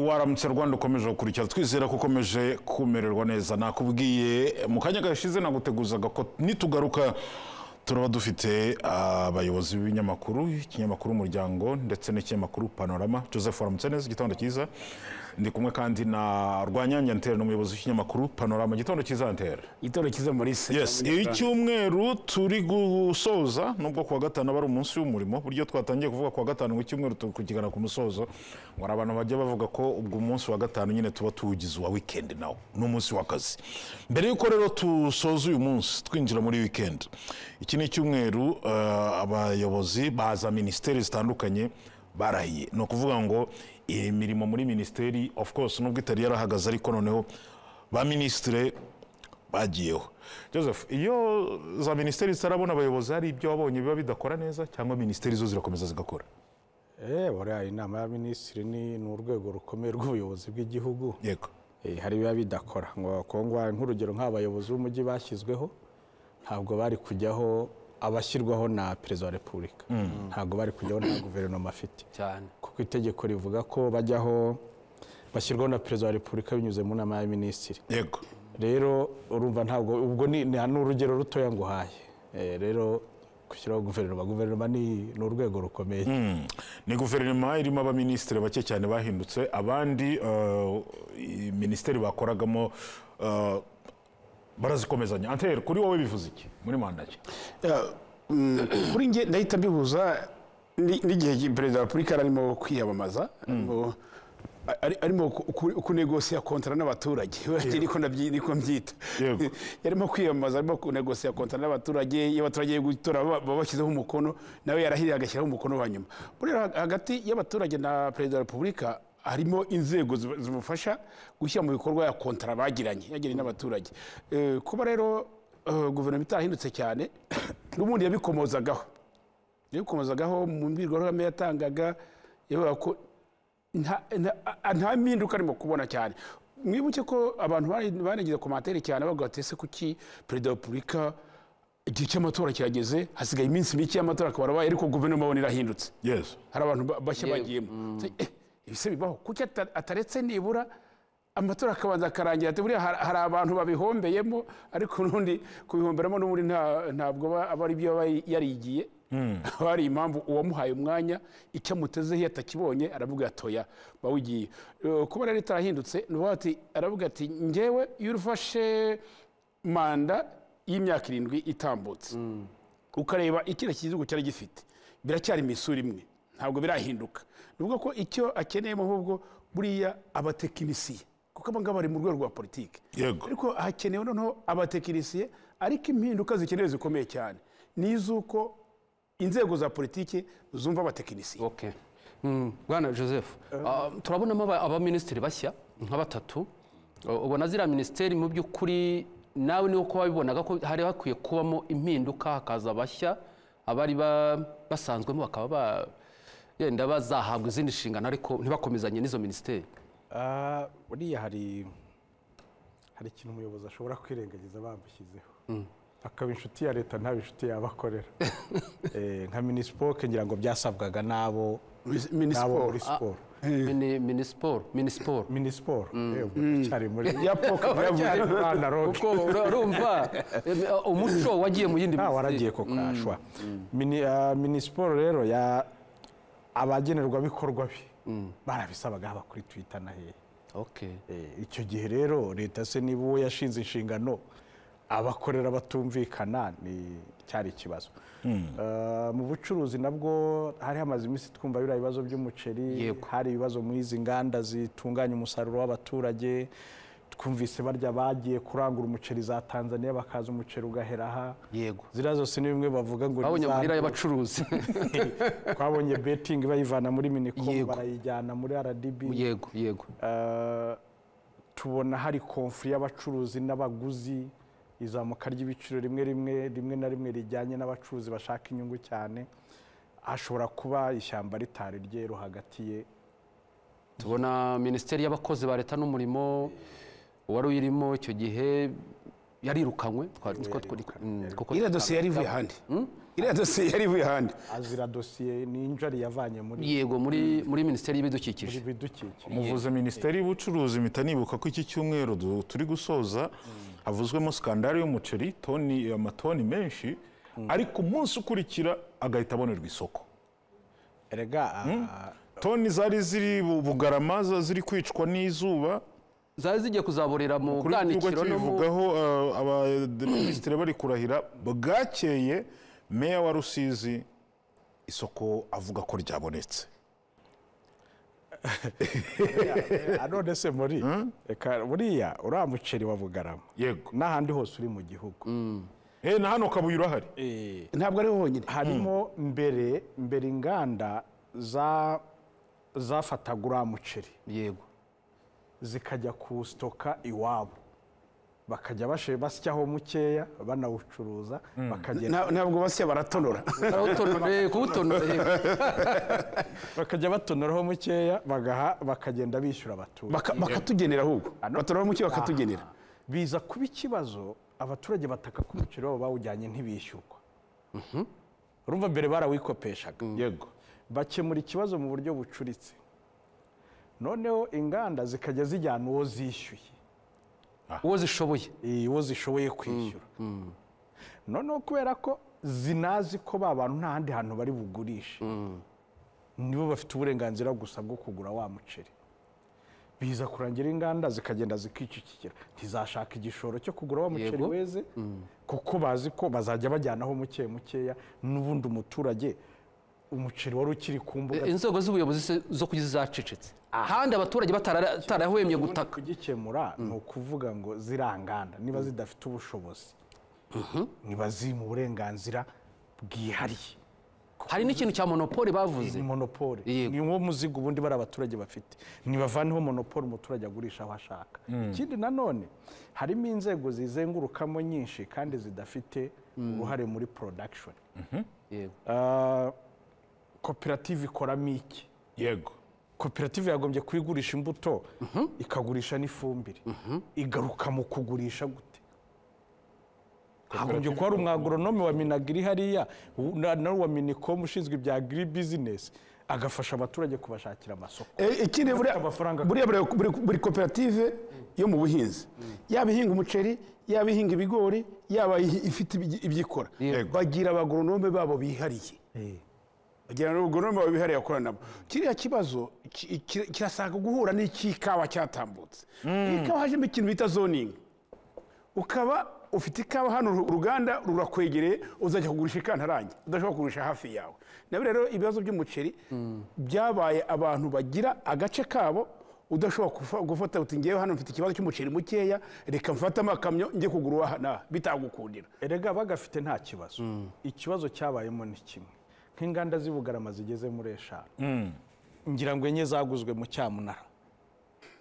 waramutse rwanda ukomeje gukurikiza twizera ko ukomeje kumererwa neza nakubwiye mu kanya gashize naguteguzaga ko nitugaruka turaba dufite abayobozi b'ibinyamakuru ikinyamakuru umuryango ndetse n'ikinyamakuru panorama joseph waramutse neza igitondo cyiza ndi kumwe kandi na rwanyange antera n'umuyobozi w'ikinyamakuru panorama igitondo cyiza antera igitondo cyiza muri se yes icyumweru turi gusoza nubwo kuwa gatanu aba ari umunsi w'umurimo buryo twatangiye kuvuga kuwa gatanu ngo icyumweru turi kukigana ku musozo ngo hari abantu bajya bavuga ko ubwo umunsi wa gatanu nyine tuba tuwugize uwa wikendi nawo ni umunsi w'akazi mbere y'uko rero tusoza uyu munsi twinjira muri wikendi iki ni icyumweru eh, abayobozi baza minisiteri zitandukanye barahiye ni ukuvuga ngo iyi mirimo muri minisiteri of course nubwo itari yarahagaze ariko noneho ba minisitire bagiyeho joseph iyo za minisiteri zitarabona abayobozi hari ibyo wabonye biba bidakora neza cyangwa minisiteri zo zirakomeza zigakora eh buriya inama y'abaminisitiri ni ni urwego rukomeye rw'ubuyobozi bw'igihugu yego Eh, hari ibiba bidakora ngo kongwa nk'urugero nk'abayobozi b'umujyi bashyizweho ntabwo bari kujyaho abashyirwaho na perezida wa repubulika ntabwo bari kujyaho na guverinoma afite cyane kuko itegeko rivuga ko bajyaho bashyirwaho na perezida wa repubulika binyuze mu nama y'abaminisitiri yego rero urumva ntabwo ubwo ni ni ni urugero rutoya nguhaye Eh, rero gushyiraho guverinoma guverinoma ni ni urwego rukomeye Mm. ni guverinoma irimo abaminisitiri bake cyane bahindutse abandi eh, i- minisiteri bakoragamo eh, barazikomezanya antere kuri wowe bivuze iki muri manda ki Ya, mm, kuri nge ndahita mbibuza ni- n'igihe perezida wa repubulika yari arimo kwiyamamaza arimo- ari- arimo kunegosiya kontara n'abaturage niko nabyi- niko mbyita Yego. yarimo kwiyamamaza arimo kunegosiya kontara n'abaturage iyo abaturage bari gutora baba baba bashyizeho umukono nawe yarahiriye agashyiraho umukono wa nyuma buriya hagati y'abaturage na perezida wa repubulika harimo inzego ziba- zimufasha gushyira mu bikorwa ya kontara bagiranye yagiranye n'abaturage Eh, kuba rero eh, guverinoma itarahindutse cyane n'ubundi yabikomozagaho yabikomozagaho mu mbwirwaruhame yatangaga yavuga ko nta- nta- a- nta mpinduka arimo kubona cyane mwibuke ko abantu bari- banageze komantere cyane bavuga bati ese kuki perezida wa repubulika igihe cy'amatora kirageze hasigaye iminsi mike y'amatora akaba arabaye ariko guverinoma abona irahindutse yes hari abantu ba- bashya Yewe, bagiyemo Se- eh, ibi se bibaho kuki ata- ataretse nibura amatora akabanza akarangira ati buriya har- hari abantu babihombeyemo ariko n'ubundi kubihomberamo n'ubundi nta- ntabwo aba aba ari byo aba yarigiye haba hari impamvu uwamuhaye umwanya icyo amutezeho iyo atakibonye aravuga ati oya ba wigiye Eh, kuba rero itarahindutse ni ukuvuga ati aravuga ati ngewe iyo urufashe manda y'imyaka irindwi itambutse ukareba ikindi kigihugu cyari gifite biracyari imisura imwe ntabwo birahinduka ni ukuvuga ko icyo akeneyemo ahubwo buriya abatekinisiye kuko abangaba bari mu rwego rwa politiki Yego. ariko hakenewe noneho abatekinisiye ariko impinduka zikenewe zikomeye cyane ni iz'uko inzego za politiki zumva abatekinisiye ok Mm, bwana joseph Ah, turabonamo aba- abaminisitiri bashya nka batatu U- ubona ziriya minisiteri mu by'ukuri nawe niwo kuba wabibonaga ko hari hakwiye kubamo impinduka hakaza abashya abari ba- basanzwemo bakaba ba- yenda bazahabwa izindi nshingano ariko ntibakomezanye n'izo minisiteri Ah, buriya hari hari ikintu umuyobozi ashobora kwirengagiza bamushyizeho akaba inshuti ya leta ntaba inshuti y'abakorera Eh, nka minisipoke ngira ngo byasabwaga n'abo n'abo Minisiporo. muri siporo Mini- minisiporo minisiporo minisiporo yego cyari muri ya poke cyari byavuze muri analogue. kuko ura- urumva em, umuco wagiye mu yindi nta waragiye ko minisiteri kashwa Mini- ah, minisiporo rero ya abagenerwabikorwa be barabisabaga haba kuri twita na hehe Ok. Eh, icyo gihe rero leta se niba uwo yashinze inshingano abakorera batumvikana ni cyari ikibazo Ah, mu bucuruzi nabwo hari hamaze iminsi twumva biriya ibibazo by'umuceri Yego. hari ibibazo muri izi nganda zitunganya umusaruro w'abaturage twumvise barya bagiye kurangura umuceri za tanzania bakaza umuceri ugahera aha yego ziriya zose ni bimwe bavuga ngo ni babonye za amahera nto. y'abacuruzi twabonye betingi bayivana muri minicom Yego. barayijyana muri rdb yego yego Eh, tubona hari konfuri y'abacuruzi n'abaguzi izamuka ry'ibiciro rimwe rimwe rimwe na rimwe rijyanye n'abacuruzi bashaka inyungu cyane hashobora kuba ishyamba ritari ryeru hagati ye tubona minisiteri y'abakozi ba leta n'umurimo uwari uyirimo icyo gihe yarirukanywe twari- two- two- mm, kuko- iriya dosiye yari ivuye ahandi iriya dosiye yari ivuye ahandi azira dosiye ni injari yavanye muri yego muri muri minisiteri y'ibidukikije bidukikije umuvuzi minisiteri y'ubucuruzi mpita nibuka ko iki cyumweru du- turi gusoza havuzwemo skandari y'umuceri toni amatoni menshi ariko umunsi ukurikira agahita abonerwa isoko erega ah, toni zari ziri bu- bugarama za- ziri kwicwa n'izuba zari zigiye kuzaborera mu kuri iki kibuga bwanikiro no mu kibivugaho uh, abaminisitiri bari kurahira bwakeye meya wa rusizi isoko avuga ko ryabonetse ah, none se muri reka buriya uriya muceri wa bugarama yego n'ahandi hose uri mu gihugu Eh, na hano kabuye urahari Eh, ntabwo ariho honyine harimo mbere mbere inganda za zafataga uriya muceri yego zikajya kuwusitoka iwabo bakajya bashe- basyaho mukeya banawucuruza bakagenda Na- ntabwo basya baratonora Kuwutonora- kuwutonora yego. bakajya batonoraho mukeya bagaha bakagenda bishyura abaturage Baka- bakatugenera ahubwo batonora muke bakatugenera biza kuba ikibazo abaturage bataka ko umuceri wabo bawujyanye ntibishyurwa urumva mbere barawikopeshaga yego bakemura ikibazo mu buryo bucuritse noneho inganda zikajya zijyana uwo zishyuye uwo zishoboye eh, uwo zishoboye kwishyura noneho kubera ko zinazi ko ba bantu nta handi hantu bari bugurishe nibo bafite uburenganzira gusa bwo kugura wa muceri biza kurangira inganda zikagenda zikicikira ntizashaka igishoro cyo kugura wa muceri Yego. weze kuko bazi ko bazajya bajyanaho muke mukeya n'ubundi umuturage umuceri wari ukiri ku mbuga inzego z'ubuyobozi se zo ku isi zacecetse ahandi abaturage batara- batarahwemye ubundi gutaka kugikemura ni ukuvuga ngo ziriya nganda niba zidafite ubushobozi niba ziri mu burenganzira bwihariye hari n'ikintu cya monopole bavuze ni monopole Yego. ni wo muzigo ubundi bari abaturage bafite ntibavaneho monopole umuturage agurisha aho ashaka ikindi nanone harimo inzego zizengurukamo nyinshi kandi zidafite uruhare muri production yego Ah, koperative ikoramo iki yego koperative yagombye kubigurisha imbuto ikagurisha n'ifumbire igaruka mu kugurisha gute hagombye kuba hari umwagoronome wa minagiri hariya u- na- na wa minicom ushinzwe ibya agiri bizinesi agafasha abaturage kubashakira amasoko Eh, ikindi buriya amafaranga. buriya buri- buri- buri koperative yo mu buhinzi yaba ihinga umuceri yaba ihinga ibigori yaba ihi- ifite ibyi- ibyikora Yego. bagira abagoronome babo bihariye bagira abagoronome babo bihariye bakorana nabo kiriya kibazo ki- ki- kirasanga guhura n'icy'ikawa cyatambutse ikawa hajemo ikintu bita zoningi ukaba ufite ikawa hano uru- uruganda rurakwegereye uzajya kugurisha ikantarange udashobora kugurisha hafi yawe nabyo rero ibibazo by'umuceri byabaye abantu bagira agace kabo udashobora kufa- gufata uti ngewe hano mfite ikibazo cy'umuceri mukeya reka mfate amakamyo njye kugura uwaha naha bitagukundira erega bagafite nta kibazo ikibazo cyabayemo ni kimwe nk'inganda z'i bugarama zigeze muri eshanu ngira ngo enye zaguzwe mu cyamunara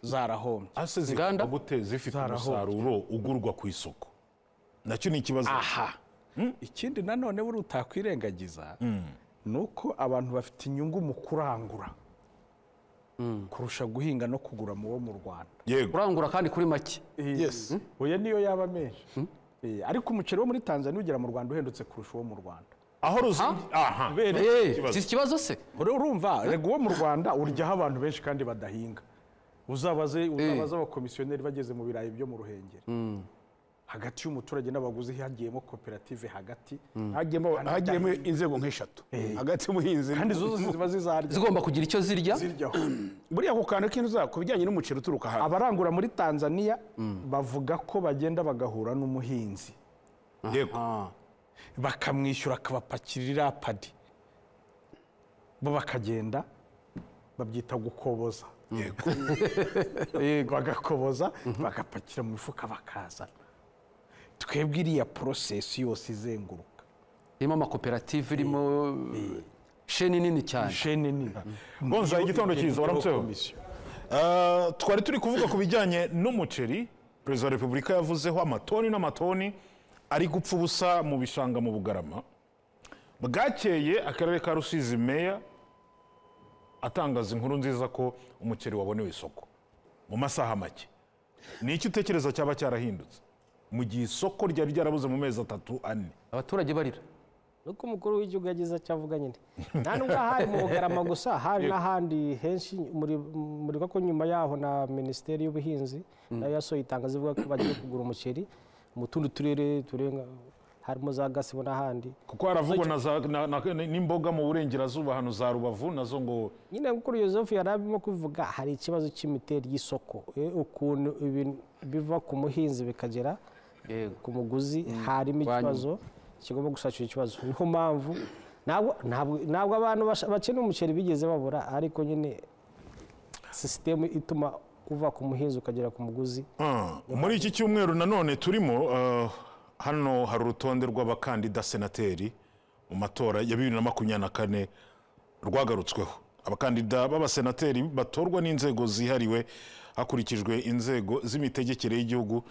zarahombye ase Inganda? zikaba gute zifite Zarahombye. umusaruro ugurwa ku isoko nacyo ni ikibazo aha ikindi nanone buri utakwirengagiza ni uko abantu bafite inyungu mu kurangura kurusha guhinga no kugura mu wo mu rwanda yego urangura kandi kuri make yes oya niyo yaba menshi Eh, ariko umuceri wo muri tanzania ugera mu rwanda uhendutse kurusha uwo mu rwanda aho ruzingi aha Eh, Ikibazo. si ikibazo se Ure- urumva rego uwo mu rwanda uryaho abantu benshi kandi badahinga uzabaze uzabaze abakomisiyoneri bageze mu birayi byo mu ruhengeri hagati y'umuturage n'abaguzi hagiyemo koperative hagati hagiyemo hagiyemo inzego nk'eshatu hagati y'ubuhinzi kandi izo zose ziba zizarya zigomba kugira icyo zirya ziryaho buriya ku kantu k'inzu ku bijyanye n'umuceri uturuka hanze abarangura muri tanzania bavuga ko bagenda bagahura n'umuhinzi yego bakamwishyura akabapakira iriya padi bo bakagenda babyita gukoboza yego bagakoboza bagapakira mu mifuka bakazana twebwe iriya porosesi yose izenguruka irimo amakoperative irimo sheni nini cyane shene nini bonza igitondo cyiza waramutseho Komisiyo. Ah, twari turi kuvuga ku bijyanye n'umuceri perezida wa repubulika yavuzeho amatoni n'amatoni ari gupfa ubusa mu bishanga mu bugarama bwakeye akarere ka rusizi meya atangaza inkuru nziza ko umuceri wabonewe isoko mu masaha make ni iki utekereza cyaba cyarahindutse mu gihe isoko ryari ryarabuze mu mezi atatu ane abaturage barira nuko umukuru w'igihugu yagize icyo avuga nyine nta nubwo hari mu bugarama gusa hari n'ahandi henshi muri- muri ko nyuma yaho na minisiteri y'ubuhinzi nayo yasohoye itangazo ivuga ko bagiye kugura umuceri mu tundi turere turenga harimo za gasabo n'ahandi kuko haravugwa na za- na- na- n'imboga mu burengerazuba hano za rubavu nazo ngo nyine mukuru Yozefu yari arimo kuvuga hari ikibazo cy'imiterere y'isoko Eh, ukuntu ibintu biva ku muhinzi bikagera yego ku muguzi harimo wanyuma. ikibazo kigomba gusakira ikibazo niho mpamvu ntabwo ntabwo- ntabwo abantu basha- bakina umuceri bigeze babura ariko nyine sisitemu ituma uva ku muhinzi ukagera ku muguzi Ah, muri iki cyumweru nanone turimo ah, hano hari urutonde rw'abakandida senateri mu matora ya bibiri na makumyabiri na kane rwagarutsweho abakandida b'abasenateri batorwa n'inzego zihariwe hakurikijwe inzego z'imitegekere y'igihugu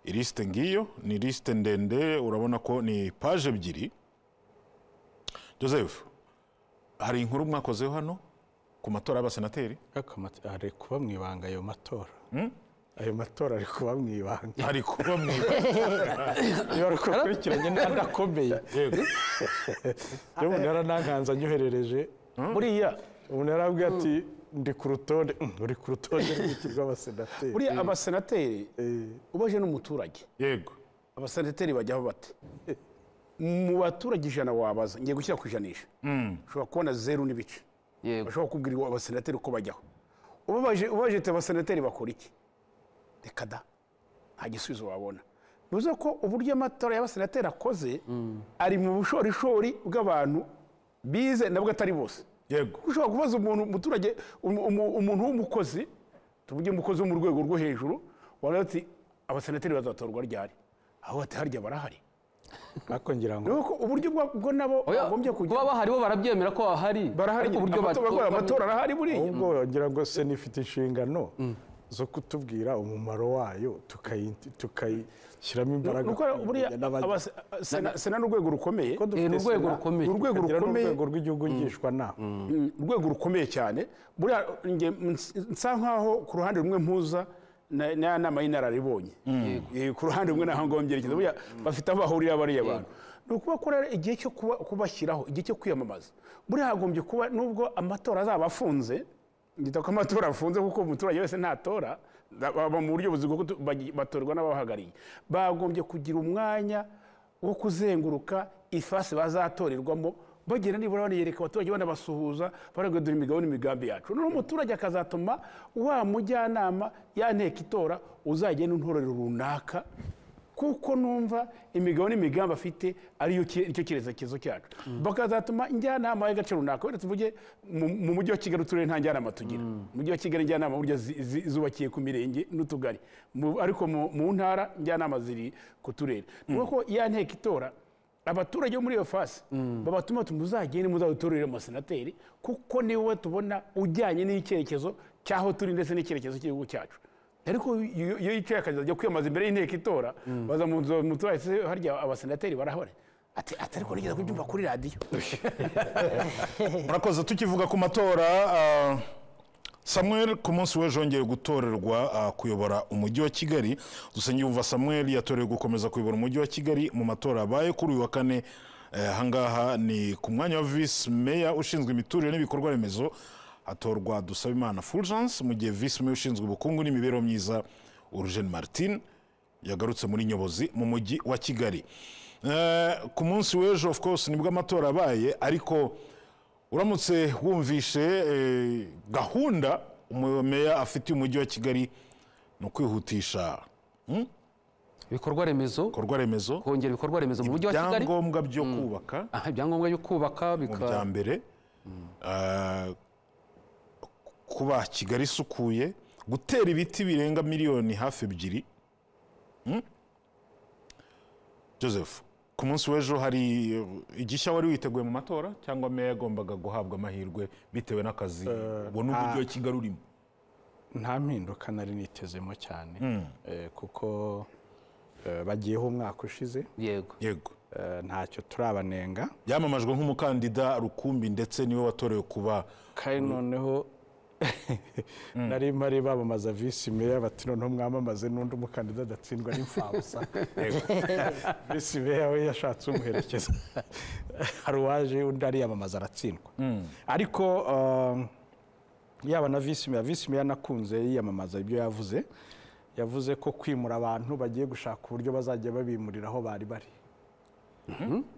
ilisite ngiyo ni lisite ndende urabona ko ni paje ebyiri joseph hari inkuru mwakozeho hano ku matora y'abasenateri ari kuba mu ibanga ayo matora ayo matora ari kuba mu ibanga hari kuba mu niba ari uko ukurikiranye n'adakomeye umuntu yaranankanze anyoherereje buriya umuntu yarabwiye ati ndi ku rutonde Mm, uri ku rutonde rw'abasenateri buriya abasenateri ubaje n'umuturage yego abasenateri bajyaho bate mu baturage ijana wabaza ngiye gushyira ku ijanisha ushobora kubona zeru n'ibice yego bashobora kubwirwa abasenateri uko bajyaho ubabaje ubabaje ati abasenateri bakora iki reka da nta gisubizo wabona bivuze ko uburyo amatora y'abasenateri akoze ari mu bushorishori bw'abantu bize nabwo atari bose yego kuko ushobora kubaza umuntu umuturage umu- umu- umuntu w'umukozi tuvuge umukozi wo mu rwego rwo hejuru waravuga ati abasenateri bazatorwa ryari aho ati harya barahari ariko ngira ngo nuko uburyo bwa- bwo nabo Oya, bagombye kujya kuba baharibo barabyemera ko bahari barahari ariko uburyo amatora batorwamo- bakora amatora arahari buriya ahubwo ngira ngo se nifite inshingano zo kutubwira umumaro wayo tukayi- tukayishyiramo imbaraga nuko buriya n'abandi. abase- sena sena ni urwego rukomeye Kuko dufite Eh, ni urwego sena, rukomeye. ni urwego tukagira rukomeye n'urwego rw'igihugu ngishwanama Mm, urwego rukomeye cyane buriya nge ns- nsa nkaho ku ruhande rumwe mpuza na- n'aya nama y'inararibonye Eh, ku ruhande rumwe naho ngombye yerekeza buriya bafite aho bahurira bariya bantu ni ukubakora igihe cyo kuba- kubashyiraho igihe cyo kwiyamamaza buriya hagombye kuba nubwo amatora azaba afunze ngita ko amatora afunze kuko umuturage wese ntatora ba- baba mu buryo buzima bwo kutu- bagi- batorwa n'ababahagarariye bagombye kugira umwanya wo kuzenguruka ifasi bazatorerwamo bagera nibura baniyereka abaturage banabasuhuza baravuga dore imigabo n'imigambi yacu noneho umuturage akazatuma wa mujyanama ya nteko itora uzagenda untorero runaka kuko numva imigabo n'imigambi afite ariyo ki- nicyo cyerekezo cyacu bakazatuma njyanama y'agace runaka wenda tuvuge mu- mu mujyi wa kigali uturere nta njyanama tugira mu mujyi wa kigali njyanama burya zi- zi- zubakiye ku mirenge n'utugari Mu- ariko mu mu ntara njyanama ziri ku turere ni uko ya nteko itora abaturage bo muri iyo fasi babatuma ati muzagende muzadutorere amasenateri kuko ni wowe tubona ujyanye n'icyerekezo cy'aho turi ndetse n'icyerekezo cy'igihugu cyacu ariko iyo iyo yicaye akaza ajya kwiyamamaza imbere y'inteko itora baza mu nzu muturage se harya abasenateri barahari ati ati ariko nigeze kubyumva kuri radiyo murakoze tukivuga ku matora ah, samuel ku munsi w'ejo yongeye gutorerwa ah, kuyobora umujyi wa kigali dusenge yumva samuel yatorewe gukomeza kuyobora umujyi wa kigali mu matora abaye kuri uyu wa kane Eh, ahangaha ni ku mwanya wa visi meya ushinzwe imiturire n'ibikorwa remezo hatorwa dusabimana fulgence mu gihe visi meya ushinzwe ubukungu n'imibereho myiza urugene martin yagarutse muri nyobozi mu mujyi wa kigali Eh, ku munsi w'ejo of course nibwo amatora abaye ariko uramutse wumvishe eh, gahunda umu- meya afitiye umujyi wa kigali ni ukwihutisha ibikorwa remezo ibikorwa remezo kongera ibikorwa remezo mu mujyi wa kigali ibyangombwa byo kubaka Aha, ibyangombwa byo kubaka mu bya bika mbere eh, kuba kigali isukuye gutera ibiti birenga miliyoni hafi ebyiri Hmm? joseph ku munsi w'ejo hari eh, igishya wari witeguye mu matora cyangwa meya yagombaga guhabwa amahirwe bitewe n'akazi ubona uburyo wa kigali urimo nta mpinduka nari nitezemo cyane Eh, kuko eh, bagiyeho umwaka ushize yego yego Eh, ntacyo turabanenga yamamajwe nk'umukandida rukumbi ndetse niwe watorewe kuba kandi noneho nari mpari bamamaza visi meya bati noneho mwamamaze n'undi umukandida adatsindwa n'imfabusa visi meya we yashatse umuherekeza hari uwaje undi ariyamamaza aratsindwa ariko um, yaba na visi meya visi meya nakunze yiyamamaza ibyo yavuze yavuze ko kwimura abantu bagiye gushaka uburyo bazajya babimurira aho bari bari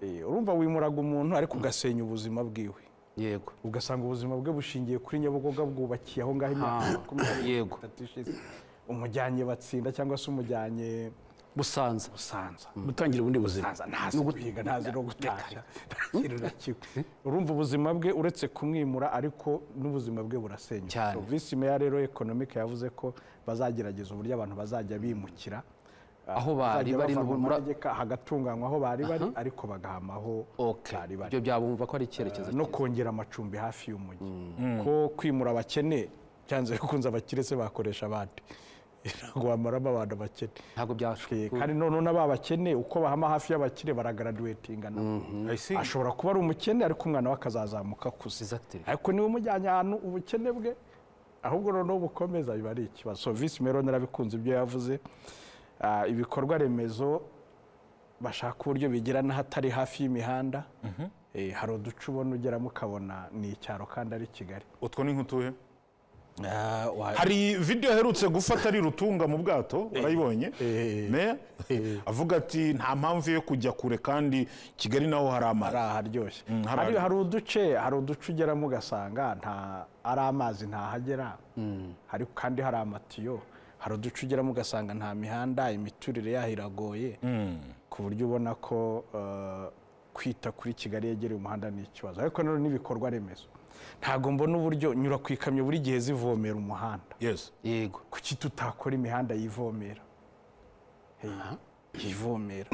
Eh, urumva wimuraga umuntu ariko ugasenya ubuzima bwiwe yego ugasanga ubuzima bwe bushingiye kuri nyabugoga bwubakiye aho ngaho imyaka Ah, makumyabiri yego. n'itatu ishize umujyanye batsinda cyangwa se umujyanye busanza busanza gutangira ubundi buzima ntaza ntazi kwiga ntazi no gutashya nta kintu na kimwe urumva ubuzima bwe uretse kumwimura ariko n'ubuzima bwe burasenyuka Cyane. So, visi meya rero economic yavuze ko bazagerageza uburyo abantu bazajya bimukira Aho bari bazajya bari bava mu n'ubumura- manegeka hagatunganywa aho bari bari ariko bagahama aho ok bari bari ibyo byabumva ko ari icyerekezo no cyiza kongera amacumbi hafi y'umujyi ko kwimura abakene byanze bikunze abakire se bakoresha abandi ntabwo wamaramo abantu bakene ntabwo Eh, byashoboka kandi noneho n'aba bakene uko bahama hafi y'abakire baragaraduwetinga nabo ashobora kuba ari umukene ariko umwana we akazazamuka akuze Exactly. ariko niba umujyanye ahantu ubukene bwe ahubwo noneho bukomeza biba ari ikibazo so visi mero narabikunze ibyo yavuze Ah, ibikorwa remezo bashaka uburyo bigira n'ahatari hafi y'imihanda Eh, hari uduce ubona ugeramo ukabona ni icyaro kandi ari kigali utwo ni nk'utuhe Ah, wa- hari video aherutse gufata ari rutunga mu bwato warayibonye eh, meya avuga ati nta mpamvu yo kujya kure kandi kigali naho hari amazi ari aharyoshye hari hari aharyoshye. hari uduce hari uduce ugeramo ugasanga nta ari amazi ntahagera hari kandi hari amatiyo hari uduce ugeramo ugasanga nta mihanda imiturire yaho iragoye ku buryo ubona ko eh, kwita kuri kigali yegereye umuhanda ni ikibazo ariko nanone n'ibikorwa remezo ntabwo mbona uburyo nyura ku ikamyo buri gihe zivomera umuhanda yes yego kuki tutakora imihanda yivomera Hey, yivomera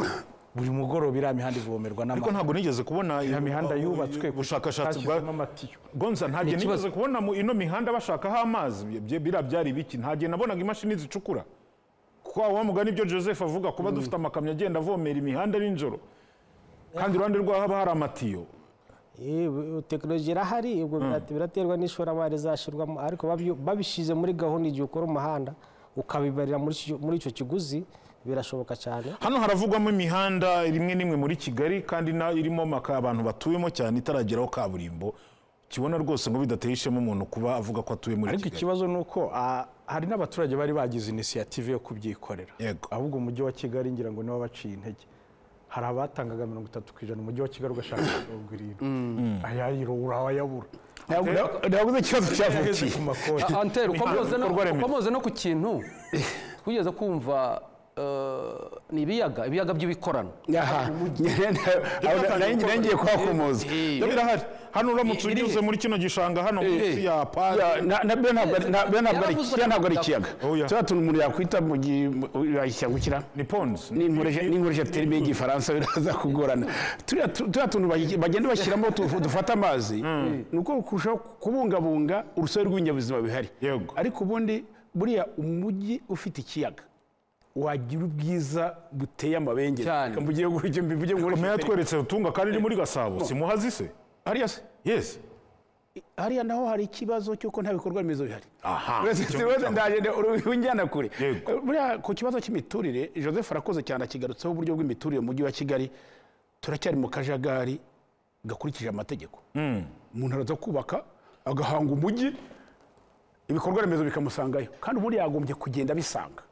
buri mugoroba iriya mihanda ivomerwa ariko n'amazi ntabwo nigeze kubona ya mihanda uh, yubatswe ubushakashatsi bwa hashyizwemo amatiyo gonza ntabwo Ni ikibazo. nigeze kubona mu ino mihanda bashakaho amazi Bye- biriya byari ibiki ntabwo nabonaga imashini zicukura kwa wa mugani ibyo joseph avuga kuba dufite amakamyo agenda avomera imihanda nijoro kandi iruhande rwaho haba hari amatiyo Yewe, tekinoloji irahari ubwo birate- biraterwa n'ishoramari zashyirwamo ariko babyo- babishyize muri gahunda igihe ukora umuhanda ukabibarira muri icyo- muri icyo kiguzi birashoboka cyane hano haravugwamo imihanda rimwe n'imwe muri kigali kandi na irimo maka abantu batuyemo cyane itarageraho kaburimbo kibona rwose ngo bidateye ishema umuntu kuba avuga ko atuye muri ariko kigali ikibazo ni uko ah, hari n'abaturage bari bagize inisiyative yo kubyikorera Yego. ahubwo umujyi wa kigali ngira ngo niwo wabaciye intege hari abatangaga mirongo itatu ku ijana umujyi wa kigali ugashaka mirongo irindwi ayayiro urayabura ntabwo ntabwo uzi ikibazo ageze cyavukiye ku makoti Ah, Antel, uko Imihanda, mwoze no- ibikorwa remezo. uko mwoze no ku kintu twigeze kumva eh, ni ibiyaga ibiyaga by'ibikorano Aha. Aho na- nanjye- nanjye kuhakomoza Byo birahari hano uramutse Irihe? unyuze muri kino gishanga hano munsi ya pari Ya, na- na- byo ntabwo ari- na- byo ntabwo ari- Yaravuzwe kiriya ntabwo ari na- ikiyaga Oya. turiya tuntu umuntu yakwita mu gihe mu- yakiyagukira ni ponzi n'inkoresha n'inkoresha terime y'igifaransa biraza kugorana turiya tu- turiya tuntu bayi- bagenda bashyiramo tu- dufata amazi ni uko kurushaho kubungabunga urusobe rw'ibinyabuzima bihari Yego. ariko ubundi buriya umujyi ufite ikiyaga wagira ubwiza buteye amabengeza Cyane. Reka mbuge- mbuge- mbuge nkoreshe meya terime. atweretse rutunga kandi ni muri gasabo simuhazi se hariya se yes hariya naho hari ikibazo cy'uko nta bikorwa remezo bihari aha Uretse- uretse- ndagenda unjyana kure Yego. buriya ku kibazo cy'imiturire joseph arakoze cyane akigarutseho uburyo bw'imiturire mu mujyi wa kigali turacyari mu kajagari gakurikije amategeko umuntu araza kubaka agahanga umujyi ibikorwa remezo bikamusangayo kandi ubundi yagombye kugenda abisanga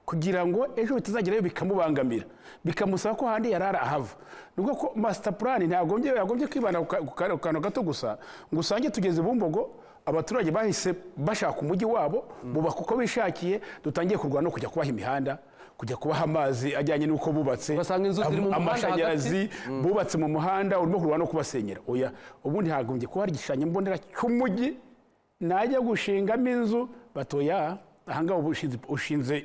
kugira ngo ejo bitazagerayo bikamubangamira bikamusaba ko ahandi yarara ahava nubwo ko master plan ntagombye yagombye kwibanda ku ka- ku ka- ku kantu gato gusa ngo usange tugeze bumbogo abaturage bahise bashaka umujyi wabo bubaka uko bishakiye dutangiye kurwana no kujya kubaha imihanda kujya kubaha amazi ajyanye n'uko bubatse Ugasanga inzu ziri mu am- muhanda hagati. amashanyarazi bubatse mu muhanda urimo kurwana no kubasenyera oya ubundi hagombye kuba hari igishushanyo mbonera cy'umujyi najya gushingamo inzu batoya ahangaha ubu ushinze- ushinze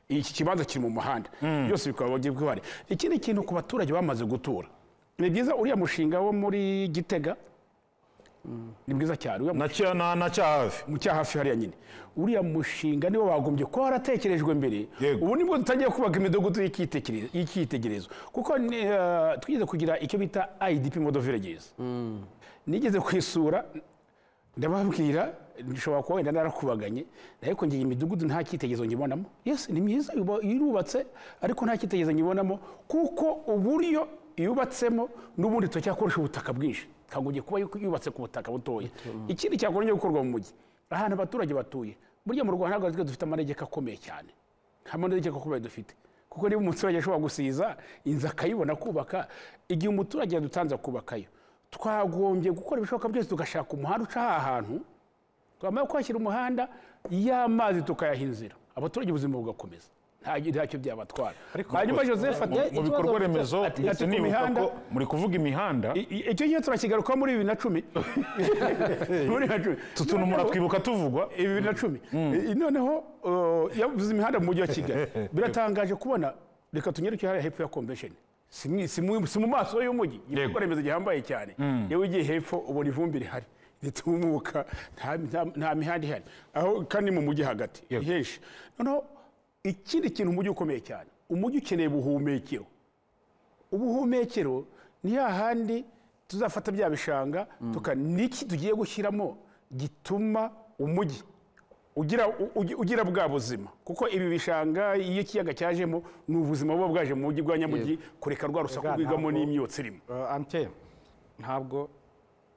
iki kibanza kiri mu muhanda byose bikaba bigiye bihari ikindi kintu ku baturage bamaze gutura ni byiza uriya mushinga wo muri gitega ni mwiza cyane uriya na cya na na cya hafi mu cya hafi hariya nyine uriya mushinga niwo wagombye kuba waratekerejwe mbere Yego. ubu nibwo dutangiye kubaka imidugudu y'icyitegererezo- y'icyitegererezo kuko ni, eh, twigeze kugira icyo bita idp modo villages nigeze kuyisura ndababwira bishobora kuba wenda narakubaganye ariko ngiye imidugudu nta cyitegerezo nyibonamo yesi ni myiza yuba- irubatse ariko nta cyitegerezo nyibonamo kuko uburyo yubatsemo n'ubundi turacyakoresha ubutaka bwinshi ntabwo ugiye kuba yuko yubatse ku butaka butoya ikindi cyakongera gukorwa mu mujyi ahantu abaturage batuye burya mu rwanda ntabwo dufite amanegeka akomeye cyane nta manegeka akomeye dufite kuko niba umuturage ashobora gusiza inzu akayibona kubaka igihe umuturage yadutanze kubakayo twagombye gukora ibishoboka byose tugashaka umuhanda uca aha hantu twamara kwashyira umuhanda y'amazi tukayaha inzira abaturage ubuzima bugakomeza Nta- ntacyo byabatwara hanyuma joseph ati mu bikorwa remezo ati- ndetse ati ku nibuka mihanda- ko muri kuvuga imihanda I- i- icyo gihe turakigarukaho muri bibiri na cumi muri bibiri na cumi tutunumura Noneho- twibuka tuvugwa bibiri na cumi I- noneho uh, yavuze imihanda mu mujyi wa kigali biratangaje kubona reka tunyerekeho hariya hepfo ya convention si mu- si mu si mu maso y'umujyi igikorwa remezo gihambaye cyane yewe ugiye hepfo ubona ivumbi rihari ritumuka nta- nta- nta mihanda ihari aho kandi ni mu mujyi hagati ni henshi noneho ikindi kintu umujyi ukomeye cyane umujyi ukeneye ubuhumekero ubuhumekero ni hahandi tuzafata bya bishanga tuka niki tugiye gushyiramo gituma umujyi ugira, u- ugi- ugira bwa buzima kuko ibi bishanga iyo ikiyaga cyajemo ni ubuzima buba bwaje mu mujyi bwa nyamujyi kureka rwa rusaku Ega, rwigamo ntabwo- n'imyotsi irimo Eh, ante ntabwo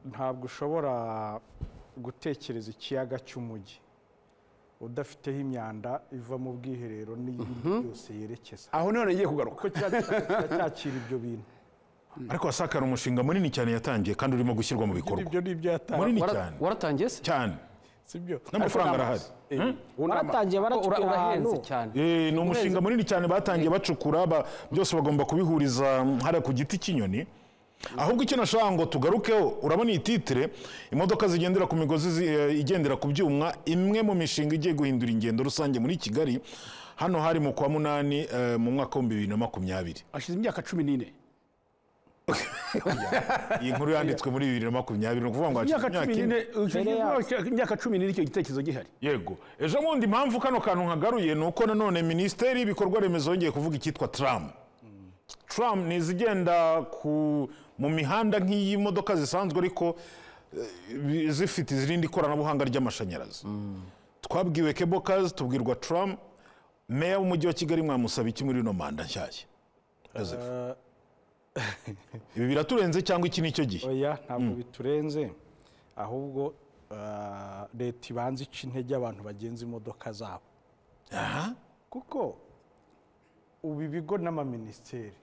ntabwo ushobora gutekereza ikiyaga cy'umujyi udafiteho imyanda iva mu bwiherero n'iyindi yose yerekeza aho none ngiye kugaruka kuko kiba kiba cyakira ibyo bintu ariko wasakara umushinga munini cyane yatangiye kandi urimo gushyirwa mu bikorwa ibyo ni ibyo yatanze munini Wara- cyane waratangiye se cyane si byo n'amafaranga arahari baratangiye Ura- baracukura ahantu urahenze cyane Eh, ni umushinga munini cyane batangiye bacukura ba- byose bagomba kubihuriza mm, hariya ku giti cy'inyoni ahubwo icyo nashaka ngo tugarukeho urabona iyi titire imodoka zigendera ku migozi zi- eh, igendera ku byuma imwe mu mishinga igiye guhindura ingendo rusange muri kigali hano hari mu kwa munani eh, mu mwaka w'ibihumbi bibiri na makumyabiri hashize imyaka cumi n'ine iyi nkuru yanditswe muri bibiri na makumyabiri ni ukuvuga ngo hashize imyaka ine imyaka cumi n'ine Mbere yaho. imyaka cumi n'ine icyo gitekerezo gihari yego ejo bundi impamvu kano kantu nkagaruye ni uko nanone minisiteri y'ibikorwa remezo yongeye kuvuga icyitwa tram tram ni izigenda ku- mu mihanda nk'iyi modoka zisanzwe ariko eh, bi- zifite irindi koranabuhanga ry'amashanyarazi twabwiwe kebokazi tubwirwa tram meya w'umujyi wa kigali mwamusaba iki muri ino manda nshyashya Joseph. ibi biraturenze cyangwa iki ni icyo gihe oya ntabwo biturenze ahubwo eh, leta ibanza ica intege abantu bagenza imodoka zabo aha kuko ubu ibigo n'amaminisiteri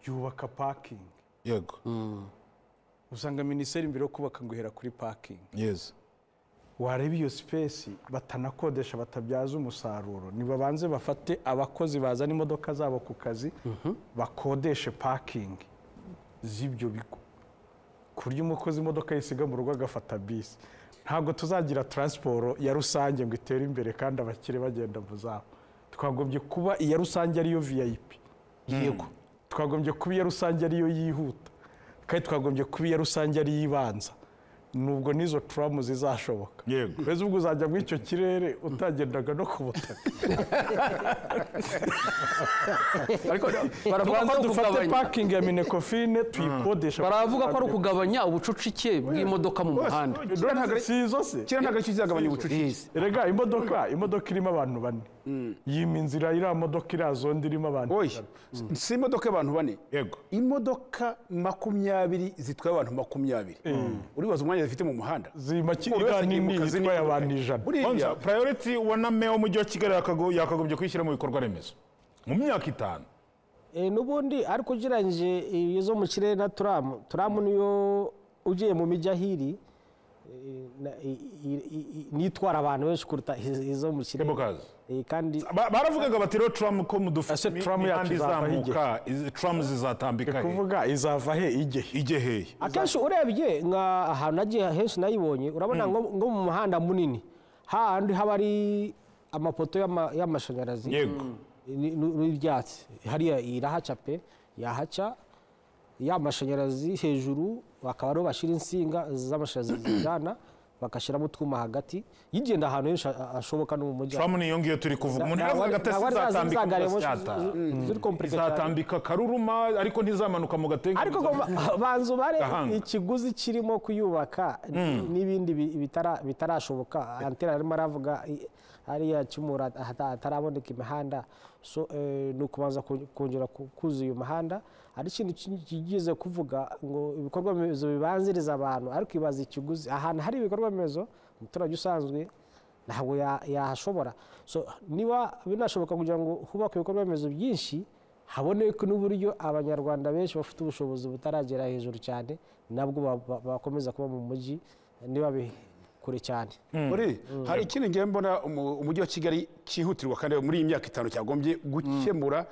byubaka pakingi yego usanga minisiteri mbere yo kubaka ngo ihera kuri pakingi yezi wareba iyo sipesi batanakodesha batabyaza umusaruro nibabanze bafate abakozi bazana imodoka zabo ku kazi bakodeshe pakingi z'ibyo bigo ku buryo umukozi imodoka yisiga mu rugo agafata bisi ntabwo tuzagira taransiporo ya rusange ngo itere imbere kandi abakire bagenda mu zabo twagombye kuba iya rusange ariyo vip yego twagombye kuba iya rusange ariyo yihuta kandi twagombye kuba iya rusange ariyo ibanza nubwo n'izo turamu zizashoboka yego mbese ubwo uzajya muri icyo kirere utagendaga no ku butaka ariko Vuga baravuga ko ko ari dufate ukugabanya pakingi ya minekofine tuyikodesha baravuga ko ari ukugabanya ubucucike bw'imodoka mu muhanda si izo se kera ntabwo aricyo kizagabanya ubucucike Yes. erega imodoka imodoka irimo abantu bane yima inzira iriya modoka iriya zonda irimo abantu oya si imodoka y'abantu bane yego imodoka makumyabiri zitwaye abantu makumyabiri uribaza umwanya zifite mu muhanda zima ki- Buri wese iriya nini yimuka zine itwaye abantu ijana Bonza, buriya priority ubona meya w'umujyi wa kigali yakago- yakagombye kuyishyira mu bikorwa remezo mu myaka itanu Eh, n'ubundi ariko ugereranyije izo mu kirere na turamu turamu niyo ugiye mu mijyi ahiri eh, na- i- i- i- i- nitwara abantu benshi kuruta iz- izo mu kirere Kebokazi. Eh, kandi Ba- baravugaga bati rero tram ko Ese mudufite tram yacu imihanda izavaho izamuka izi- tram zizatambika he kuvuga izava he ijye he ijye hehe akenshi urebye nka ahantu nagiye henshi nayibonye urabona nko nko mu muhanda munini hahandi haba ari amapoto y'ama- y'amashanyarazi yego ni- ni- n'ibyatsi hariya irahaca pe yahaca ya mashanyarazi hejuru bakaba ariho bashyira insinga z'amashanyarazi zijyana bagashyiramo utwuma hagati yigenda ahantu henshi ha- hashoboka no mu mujyi turamu niyo ngiyo turi kuvuga umuntu yavuga Ntabwo ari- agatasi ntabwo ari za zindi izatambika mu zagaremo gasyata zi- ziri complicated cyane. izatambika karuruma ariko ntizamanuka mu gatenge ariko ngo ba- banza ubare Gahanga. ikiguzi kirimo kuyubaka n'ibindi bi- bitara- bitarashoboka antera arimo aravuga i- hariya kimura ahata- hataraboneka imihanda so eh, ni ukubanza ku- kongera ku- kuzuza iyo mihanda hari ikintu ki- kigeze kuvuga ngo ibikorwa remezo bibanziriza abantu ariko ibaza ikiguzi ahantu hari ibikorwa remezo umuturage usanzwe ntabwo ya- yahashobora so niba binashoboka kugira ngo hubakwe ibikorwa remezo byinshi haboneke n'uburyo abanyarwanda benshi bafite ubushobozi butaragera hejuru cyane nabwo ba- ba- bakomeza kuba mu mujyi niba bi- kure cyane muri hari ikindi ngiye mbona umu- umujyi wa kigali cyihutirwa kandi muri iyi myaka itanu cyagombye gukemura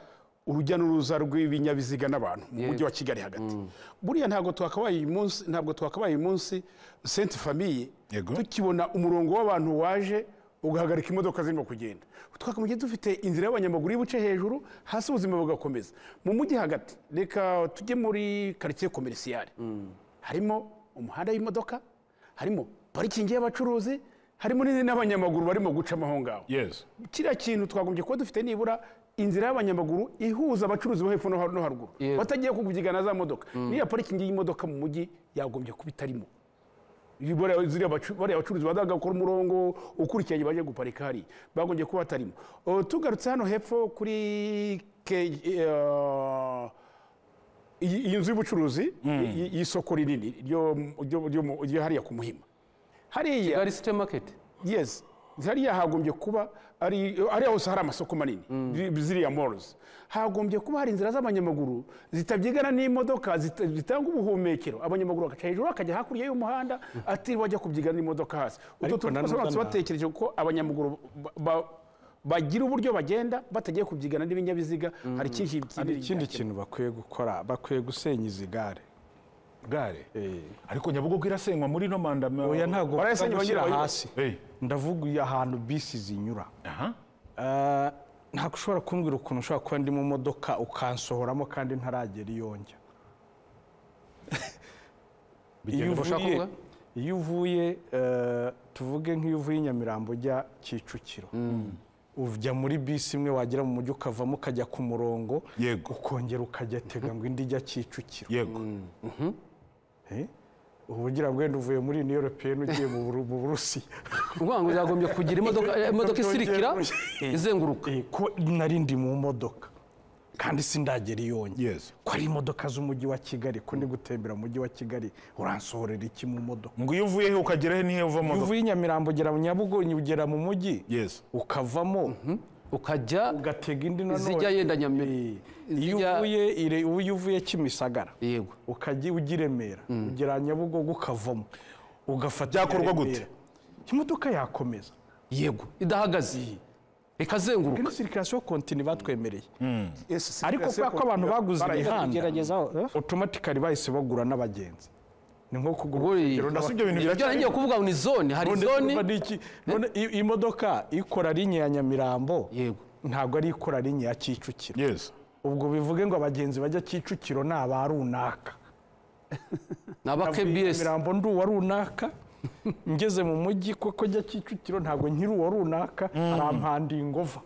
urujya n'uruza rw'ibinyabiziga n'abantu mu mujyi wa kigali hagati buriya ntabwo twakabaye uyu munsi ntabwo twakabaye uyu munsi senti famiye Yego. tukibona umurongo w'abantu waje ugahagarika imodoka zirimo kugenda twakamugiye dufite inzira y'abanyamaguru y'ibuce hejuru hasi ubuzima bugakomeza mu mujyi hagati reka tujye muri karitsiye komerisiyare harimo umuhanda w'imodoka harimo parikingi y'abacuruzi harimo n'izindi n'abanyamaguru barimo gucamo aho ngaho yesi kiriya kintu twagombye kuba dufite nibura inzira y'abanyamaguru ihuza abacuruzi bo hepfo no har- no haruguru Yego. batagiye kubyigana za modoka niya parikingi y'imodoka mu mujyi yagombye kuba itarimo buriya ziriya bacu- bariya bacuruzi badagakora umurongo ukurikiranye baje guparika hari bagombye kuba batarimo O, tugarutse hano hepfo kuri ke- eh, iyi iyi nzu y'ubucuruzi y- y'isoko rinini ryo ryo- ryo mu- ryo hariya ku muhima hariya kigali site maketi yes hariya hagombye kuba ari hariya hose hari amasoko manini zi- ziriya morozi hagombye kuba hari inzira z'abanyamaguru zitabyigana n'imodoka zita- zitanga ubuhumekero abanyamaguru bagaca hejuru bakajya hakurya y'umuhanda atiriwe ajya kubyigana n'imodoka hasi utwo Ariko tuntu nanone twose nta- batekereje ko abanyamaguru ba- ba- bagira uburyo bagenda batagiye kubyigana n'ibinyabiziga hari ikindi hari ikindi kintu kintu bakwiye gukora bakwiye gusenya izi gare gare ariko nyabugogo irasenywa muri ino mandama oya ntabwo barayasenya bapfa gushyira bagira- hasi Eh, ndavuga uyu ahantu bisi zinyura aha Ah, ntabwo ushobora kumbwira ukuntu ushobora kuba ndi mu modoka ukansohoramo kandi ntaragera iyo njya iyo birushaho uvuye kuba? iyo uvuye eh, tuvuge nk'iyo uvuye i nyamirambo ujya kicukiro ujya muri bisi imwe wagera mu mujyi ukavamo ukajya ku murongo Yego. ukongera ukajya tega ngo indi ijya kicukiro yego Eh? ubu ugira ngo wenda uvuye muri niyo europeyeni ugiye mu Buru- mu burusiya uvuga ngo zagombye kugira imodoka eh, imodoka isirikira izenguruka Eh, ko nari ndi mu modoka kandi sindagera iyo njya yesi ko ari imodoka z'umujyi wa kigali ko ndi gutembera mu mujyi wa kigali uransohorera iki mu modoka ngo iyo uvuye he ukagera he nihe uva mu iyo modoka uvuye i nyamirambo ugera nyabugoyi ugera mu mujyi yesi ukavamo ukajya ugatega indi nanone Izijya yenda Nyami- Eh, iyo izijya- uvuye ire- ubu iyo uvuye kimisagara yego ukajya ujya i remera ugera nyabugogo ukavamo ugafata Byakorwa i gute? Remera. imodoka yakomeza yego idahagaze ikazenguruka kuri sirikirasiyo kontini batwemereye ariko ariko kubera ko abantu baguze imihanda Geragezaho, eh? otomatikari bahise bagura n'abagenzi ni nko kugura Ubuye- urugero Ese ibyo bintu ibyo biracyari nagiye kuvuga ngo ni zone hari none zone urumva ni iki? None i- imodoka ikora linye ya nyamirambo yego ntabwo ari ikora linye ya kicukiro yesi ubwo bivuge ngo abagenzi bajya kicukiro ni aba runaka ni aba kbs nyamirambo ndi uwa runaka ngeze mu mujyi kuko njya kicukiro ntabwo nkiri uwa runaka arampanda ingova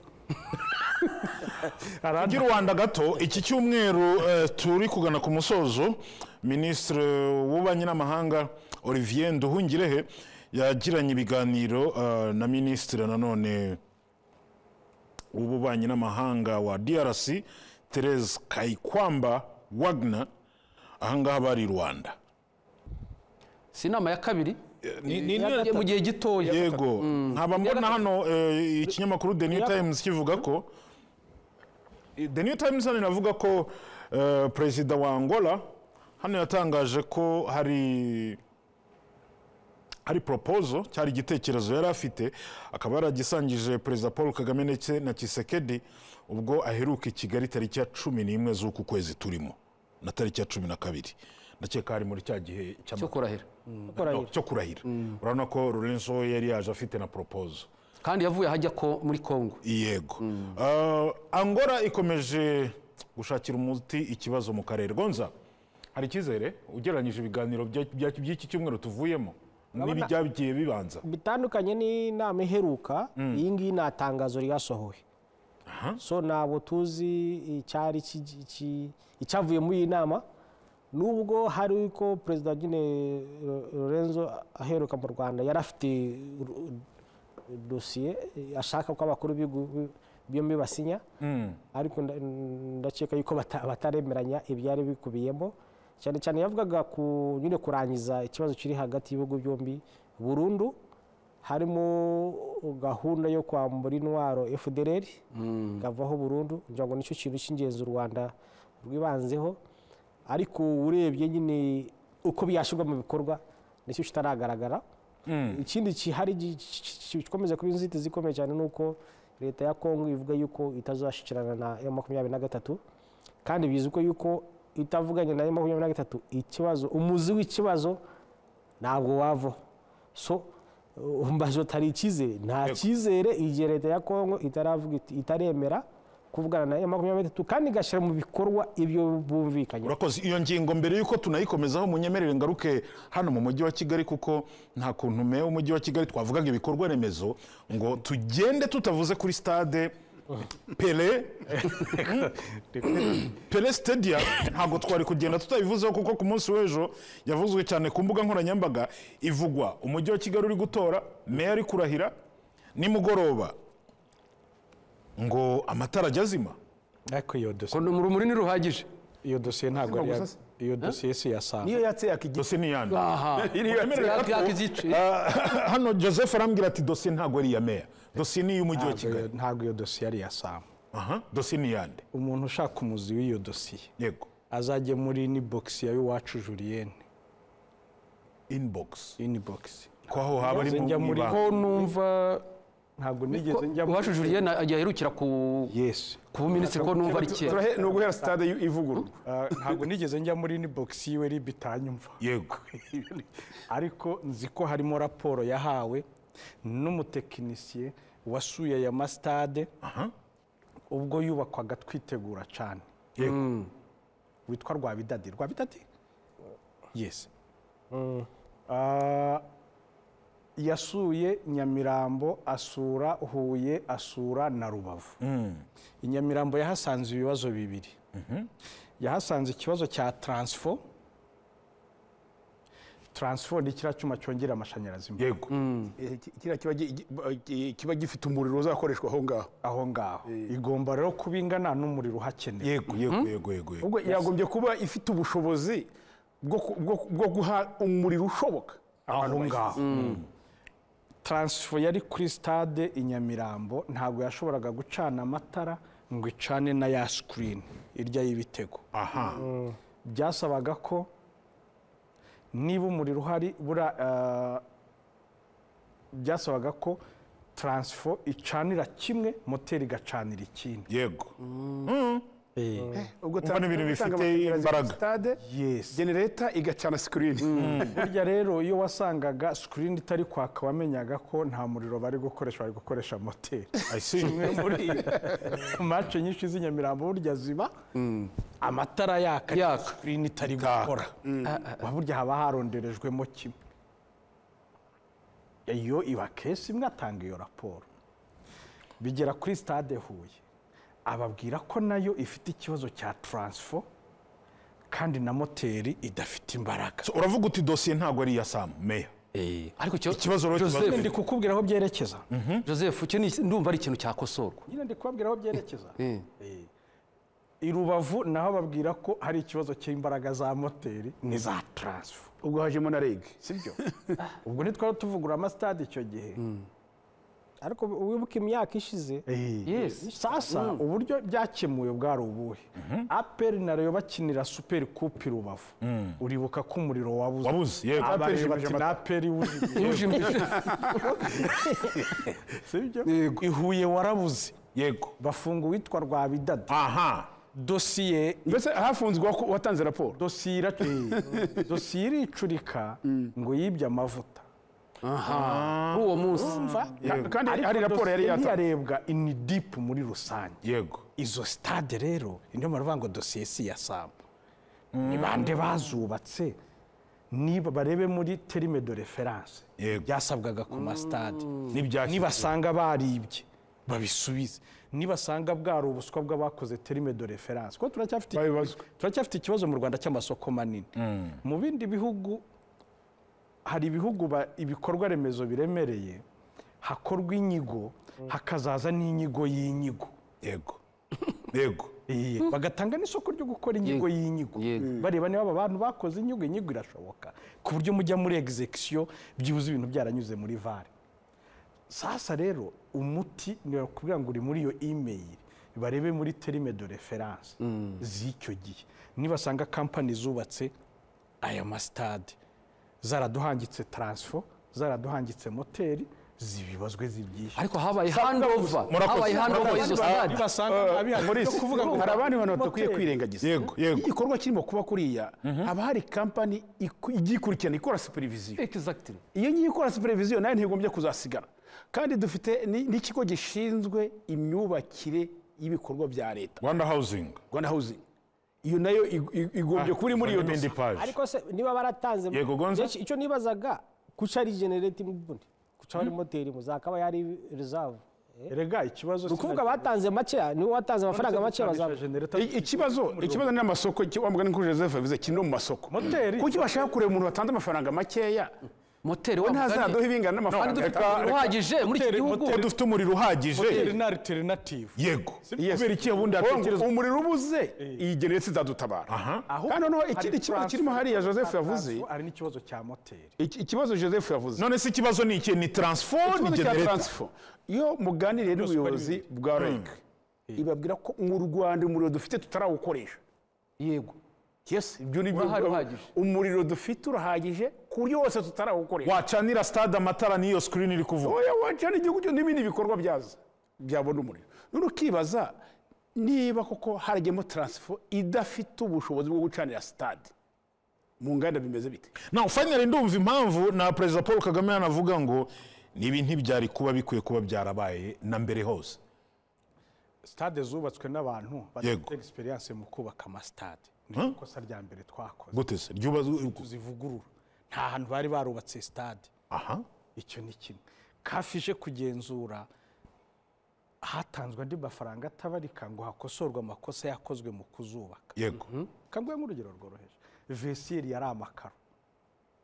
Arampa- Tugira Rwanda gato iki cyumweru eh, turi kugana ku musozo minisitiri w'ububanyi n'amahanga Olivier Nduhungirehe yagiranye ibiganiro eh, na minisitiri nanone w'ububanyi n'amahanga wa DRC Therese Kayikwamba Wagner ahangaha bari i Rwanda si inama ya kabiri Ni- ni- ni- mu gihe gitoya yego nkaba mbona hano eh, ikinyamakuru the new times kivuga ko the new times hano inavuga ko eh, perezida wa angola hano yatangaje ko hari hari proposal cyari igitekerezo yari afite akaba yaragisangije perezida paul kagame ndetse na kisekedi ubwo aheruka i kigali tariki ya cumi n'imwe z'uku kwezi turimo na tariki ya cumi na kabiri ndakeka hari muri cya gihe cyo cy'amatora kurahira no, cyo kurahira urabona ko Lorenzo we yari yaje afite na poropozo kandi yavuye ahajya ko muri kongo yego Ah, angora ikomeje gushakira umuti ikibazo mu karere gonza hari icyizere ugereranyije ibiganiro bya- bya- by'iki cyumweru tuvuyemo n'ibi byagiye bibanza bitandukanye n'inama iheruka iyi ngiyi nta tangazo ryasohoye so ntabwo tuzi icyari ki- ki- icyavuye muri iyi nama nubwo hari ko perezida nyine Lo- lorenzo aheruka mu rwanda yari afite ru- dosiye eh, ashaka ko abakuru b'ibihugu byombi basinya ariko nda- ndakeka yuko bata- bataremeranya ibyari bikubiyemo cyane cyane yavugaga ku nyine kurangiza ikibazo kiri hagati y'ibihugu byombi burundu harimo gahunda yo kwambura intwaro fdr ikavaho burundu kugira ngo nicyo kintu cy'ingenzi u rwanda rwibanzeho ariko urebye nyine uko byashyirwa mu bikorwa nicyo kitaragaragara ikindi kihari gi- ki- ki- gikomeza kuba inzitizi ikomeye cyane ni uko leta ya kongo ivuga yuko itazashyikirana na M makumyabiri na gatatu kandi bizwi yuko itavuganye na M makumyabiri na gatatu ikibazo umuzi w'ikibazo ntabwo wavaho so uh, mbazo tari icyizere nta Yego. cyizere igihe leta ya kongo itaravuga iti- itaremera kuvugana na M makumyabiri na gatatu kandi igashyira mu bikorwa ibyo bumvikanye urakoze iyo ngingo mbere y'uko tunayikomeza munyemerere ngaruke hano mu mujyi wa kigali kuko nta kuntu meya w'umujyi wa kigali twavugaga ibikorwa remezo ngo tugende tutavuze kuri stade pere pere sitediya ntabwo twari kugenda tutabivuzeho kuko ku munsi w'ejo yavuzwe cyane ku mbuga nkoranyambaga ivugwa umujyi wa kigali uri gutora meya ari kurahira nimugoroba ngo amatara ajya azima ariko iyo dosiye ngo urumuri ni ruhagije iyo dosiye ntabwo ari iya- Gusa se- iyo dosiye si iya saa niyo yatse yakigi dosiye ni iyande aha Mwemerera yaka ko- igice Ah, hano joseph arambwira ati dosiye ntabwo ari iya meya dosiye ni iy'umujyi wa Ntabwo iyo- kigali ntabwo iyo dosiye ari iya saa aha dosiye ni iyande umuntu ushaka umuzi w'iyo dosiye yego azajye muri inibogisi ya iwacu juriyene inbox inibogisi ko aho haba ari mu njya muri ibanga. ho numva ntabwo nigeze njya muri uwacu juriyene ajya aherukira ku yesi ku buminisitiri ko numva ari kera ni uguhera sitade ivugururwa Ah, ntabwo nigeze njya muri inibogisi yiwe ribi bitanyumva yego ariko nzi ko harimo raporo yahawe n'umutekinisiye wasuye aya masitade aha ubwo yubakwaga twitegura cyane yego witwa rwabidadi rwabidadi yesi yasuye nyamirambo asura huye asura na rubavu i nyamirambo yahasanze ibibazo bibiri yahasanze ikibazo cya taransifo taransifo ni kiriya cyuma cyongera amashanyarazi mu- yego kiriya kiba gi- gi- kiba gifite umuriro uzakoreshwa aho ngaho aho ngaho igomba rero kuba ingana n'umuriro uhakenewe yego yego yego yego yego ubwo yagombye kuba ifite ubushobozi bwo ku- bwo- bwo guha umuriro ushoboka aho abantu ngaho taransifo yari kuri sitade i nyamirambo ntabwo yashoboraga gucana amatara ngo icane na ya sikirini irya y'ibitego aha byasabaga ko niba umuriro uhari bura eh, byasabaga ko taransifo icanira kimwe moteri igacanira ikindi yego ubwo Urumva ni ibintu gutanga bifite amashanyarazi kuri imbaraga. sitade yesi genereta igacana sikirini burya rero iyo wasangaga sikirini itari kwaka wamenyaga ko nta muriro bari gukoresha bari gukoresha moteri i see muri mace nyinshi z'inyamirambo burya ziba amatara yaka Yaka. sikirini itari gukora Wa burya haba haronderejwemo kimwe iyo iba kesi imwe atanga iyo raporo bigera kuri stade huye ababwira ko nayo ifite ikibazo cya taransifo kandi na moteri idafite imbaraga So, uravuga uti dosiye ntabwo ari iya sam meya Eh, ariko icyo- Ikibazo rero Joseph, tubaze. ndi kukubwira aho byerekeza Joseph icyo ni- ndumva ari ikintu cyakosorwa nyine ndi kubabwira aho byerekeza Eh. Eh. i rubavu naho babwira ko hari ikibazo cy'imbaraga za moteri n'iza taransifo ubwo hajemo na rege sibyo ubwo ntitwari tuvugura amasitade icyo gihe ariko wibuke imyaka ishize Yes. sasa uburyo byakemuwe bwari ubuhe aperi na reyo bakinira superi kupi rubavu uribuka ko umuriro wabuze wabuze yego abareba Aperi ati ni aperi wujimye sibyo ihuye warabuze yego bafunga uwitwa rwabidada aha dosiye mbese hafunzwe uwa- uwatanze raporo dosiye iracu- dosiye iricurika ngo yibye amavuta kuri uwo munsi Ka- kandi hari raporo yari yatanze yarebwa ini dipu muri rusange yego izo sitade rero niyo mpamvu bavuga ngo dosiye si iya samu ni bande bazubatse niba barebe muri terime de referanse Yego. byasabwaga ku masitade N'ibyashyizwe. nibasanga baribye babisubize nibasanga bwari ubuswa bw'abakoze terime de referanse kuko turacyafite Babibazwa. turacyafite ikibazo mu rwanda cy'amasoko manini mu bindi bihugu hari ibihugu ba- ibikorwa remezo biremereye hakorwa inyigo hakazaza n'inyigo y'inyigo yego yego Iye, bagatanga n'isoko ryo gukora inyigo y'inyigo Yego. bareba niba aba bantu bakoze inyigo inyigo irashoboka ku buryo mujya muri egizekisiyo byibuze ibintu byaranyuze muri vare sasa rero umuti ni ukuvuga ngo uri muri iyo imeyili barebe muri terime de referanse z'icyo gihe nibasanga kampani zubatse aya masitade zaraduhangitse taransifo zaraduhangitse moteri zibibazwe zibyishyura ariko habaye handova habaye handova y'izo Nibasanga- stade nibasanga abihari Maurice, byo kuvuga ngo hari abandi bantu moteri. batakwiye kwirengagiza Yego, yego. igikorwa kirimo kuba kuriya haba hari kampani iku- igiye ikurikirana ikora superiviziyo Exactly. iyo ngiye ikora supervision nayo ntigombye kuzasigara kandi dufite ni- n'ikigo gishinzwe imyubakire y'ibikorwa bya leta rwanda hawuzingi rwanda housing iyo nayo ig- ig- igombye kuba iri muri iyo n'indi dosi paji ariko se niba baratanze Yego, Gonza. byinshi, icyo nibazaga kuca ari generate imbundi kuca ari moteri muzakaba yari reserve erega ikibazo ni ukuvuga batanze makeya niwe watanze amafaranga makeya bazaba I- ikibazo ikibazo ni amasoko iki- wa mugani kuri joseph yavuze kiri no mu masoko Moteri. kuki bashaka kureba umuntu watanze amafaranga makeya moteri we wa ntazaduha mugari ibingana kandi n'amafaranga dufite yatanze. umuriro uhagije muri iki Moteri- gihugu iyo dufite umuriro uhagije na alternative yego Yes. kubera iki ubundi Ngo hatekerezwa umuriro ubuze iyi generetse izadutabara aha kandi noneho ikindi kibazo kirimo hariya joseph yavuze hari n'ikibazo cya moteri iki- ikibazo joseph yavuze none se ikibazo ni iki ni taransifo ni ikibazo cya genereta taransifo iyo muganiriye n'ubuyobozi bwa rege ibabwira ko mu rwanda umuriro dufite tutarawukoresha yego yes ibyo ni byo Urahari uhagije. umuriro dufite urahagije ku buryo wose tutarawukoresha wacanira stade amatara n'iyo sikirini iri kuvuga oya waca n'igihugu cyo n'ibindi bikorwa byaza byabona umuriro none ukibaza niba koko harajyemo taransifo idafite ubushobozi bwo gucanira sitade mu nganda bimeze bite nawe finally ndumva impamvu na perezida paul kagame yanavuga ngo nibi ntibyari kuba bikwiye kuba byarabaye na mbere hose stade zubatswe n'abantu Yego. bafite experience mu kubaka amasitade ni ikosa rya mbere twakoze gute se ryubazo tuzivugurura nta hantu bari barubatse stade aha icyo ni kimwe kafije kugenzura hatanzwe andi mafaranga atabarika ngo hakosorwe amakosa yakozwe mu kuzubaka yego kanguhe nk'urugero rworoheje vesiyeri yari amakaro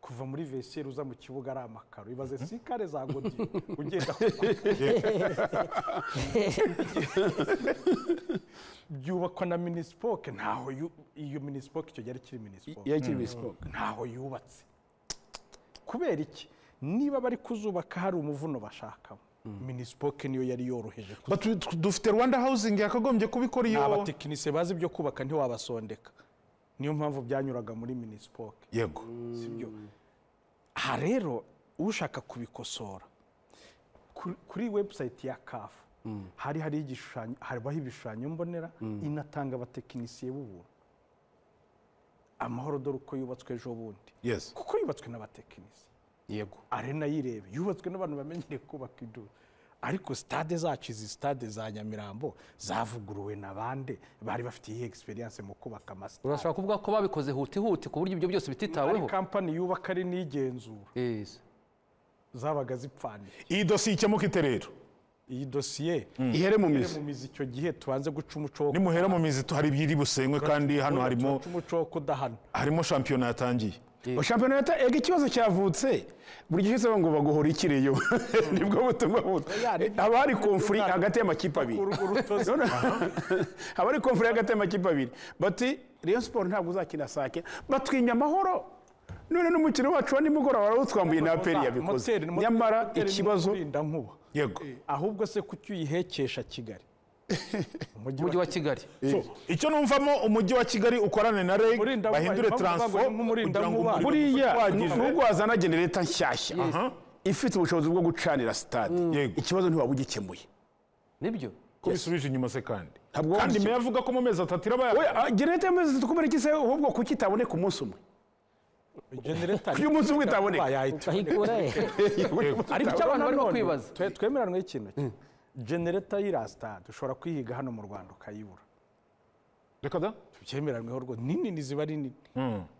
kuva muri vesiyeri uza mu kibuga ari amakaro ibaze sikare za godi ugenda byubakwa na minisipoke ntaho yu- iyo minisipoke icyo gihe ari kiri minisipoke yakiri bisipoke ntaho yubatse kubera iki niba bari kuzubaka hari umuvuno bashakamo minisipoke niyo yari yoroheje kuzu- But du- dufite rwanda housing yakagombye kubikora ni iyo abatekinisiye bazi ibyo kubaka ntiwabasondeka niyo mpamvu byanyuraga muri minisipoke yego sibyo aha rero ushaka kubikosora ku- kuri webusayiti ya kafu hari hari igishushanyo habaho ibishushanyo mbonera inatanga abatekinisiye b'ubuntu amahoro dore uko yubatswe ejo bundi yes kuko yubatswe n'abatekinisiye yego arena yirebe yubatswe n'abantu bamenyereye kubaka indobo ariko sitade zacu izi sitade za nyamirambo zavuguruwe na bande bari bafite iyi experience mu kubaka amasitade urashobora kuvuga ko babikoze huti huti ku buryo ibyo byose hari bititaweho kampani yubaka ari n'igenzura Yes. zabaga zipfanira iyi dosiye ikemuka ite rero iyi dosiye ihere mu iri mizi mu mizi icyo gihe tubanze guca umuco wo nimuhera mu mizi tu- hari ibiri busenywe kandi hano harimo guca umuco wo kudahana harimo shampiyona yatangiye shampiyona leta ega ikibazo cyavutse buri gihe cyose ngo baguhora ikiriyo nibwo butumwa buto haba hari komfuri hagati y'amakipe abiri Urwo rutozi haba hari komfuri hagati y'amakipe abiri bati reyo siporo ntabwo uzakina sake batwinya amahoro none n'umukino wacu wa nimugoroba warawutwambuye na aperi yabikoze Moteri- moteri- nyamara moteri ni ikibazo umurindankuba. yego ahubwo se kuki uyihekesha kigali umujyi wa kigali So, icyo numvamo umujyi wa kigali ukorane na reg Umurindankuba, bahindure impamvu bavuga ngo taransifo ni nk'umurindankuba. kugira ngo umuriro buriya uhagije- n'ubwo wazana genereta nshyashya Aha. ifite ubushobozi bwo gucanira sitade Yego. ikibazo ntiwaba ugikemuye nibyo ko bisubije inyuma se kandi Ntabwo kandi wabishyira. meya avuga ko mu mezi atatu iraba yaka- Oya, genereta y'amezi atatu kubera iki se ahubwo kuki itaboneka umunsi umwe genereta uyu munsi umwe itaboneka yahita ukayikura he? ariko Icyo icyo abantu barimo nanone kwibaza. twe- twemeranwe ikintu kimwe genereta y'irasitade ushobora kuyihiga hano mu rwanda ukayibura reka da byemeranweho rwose ni nini ziba ari nini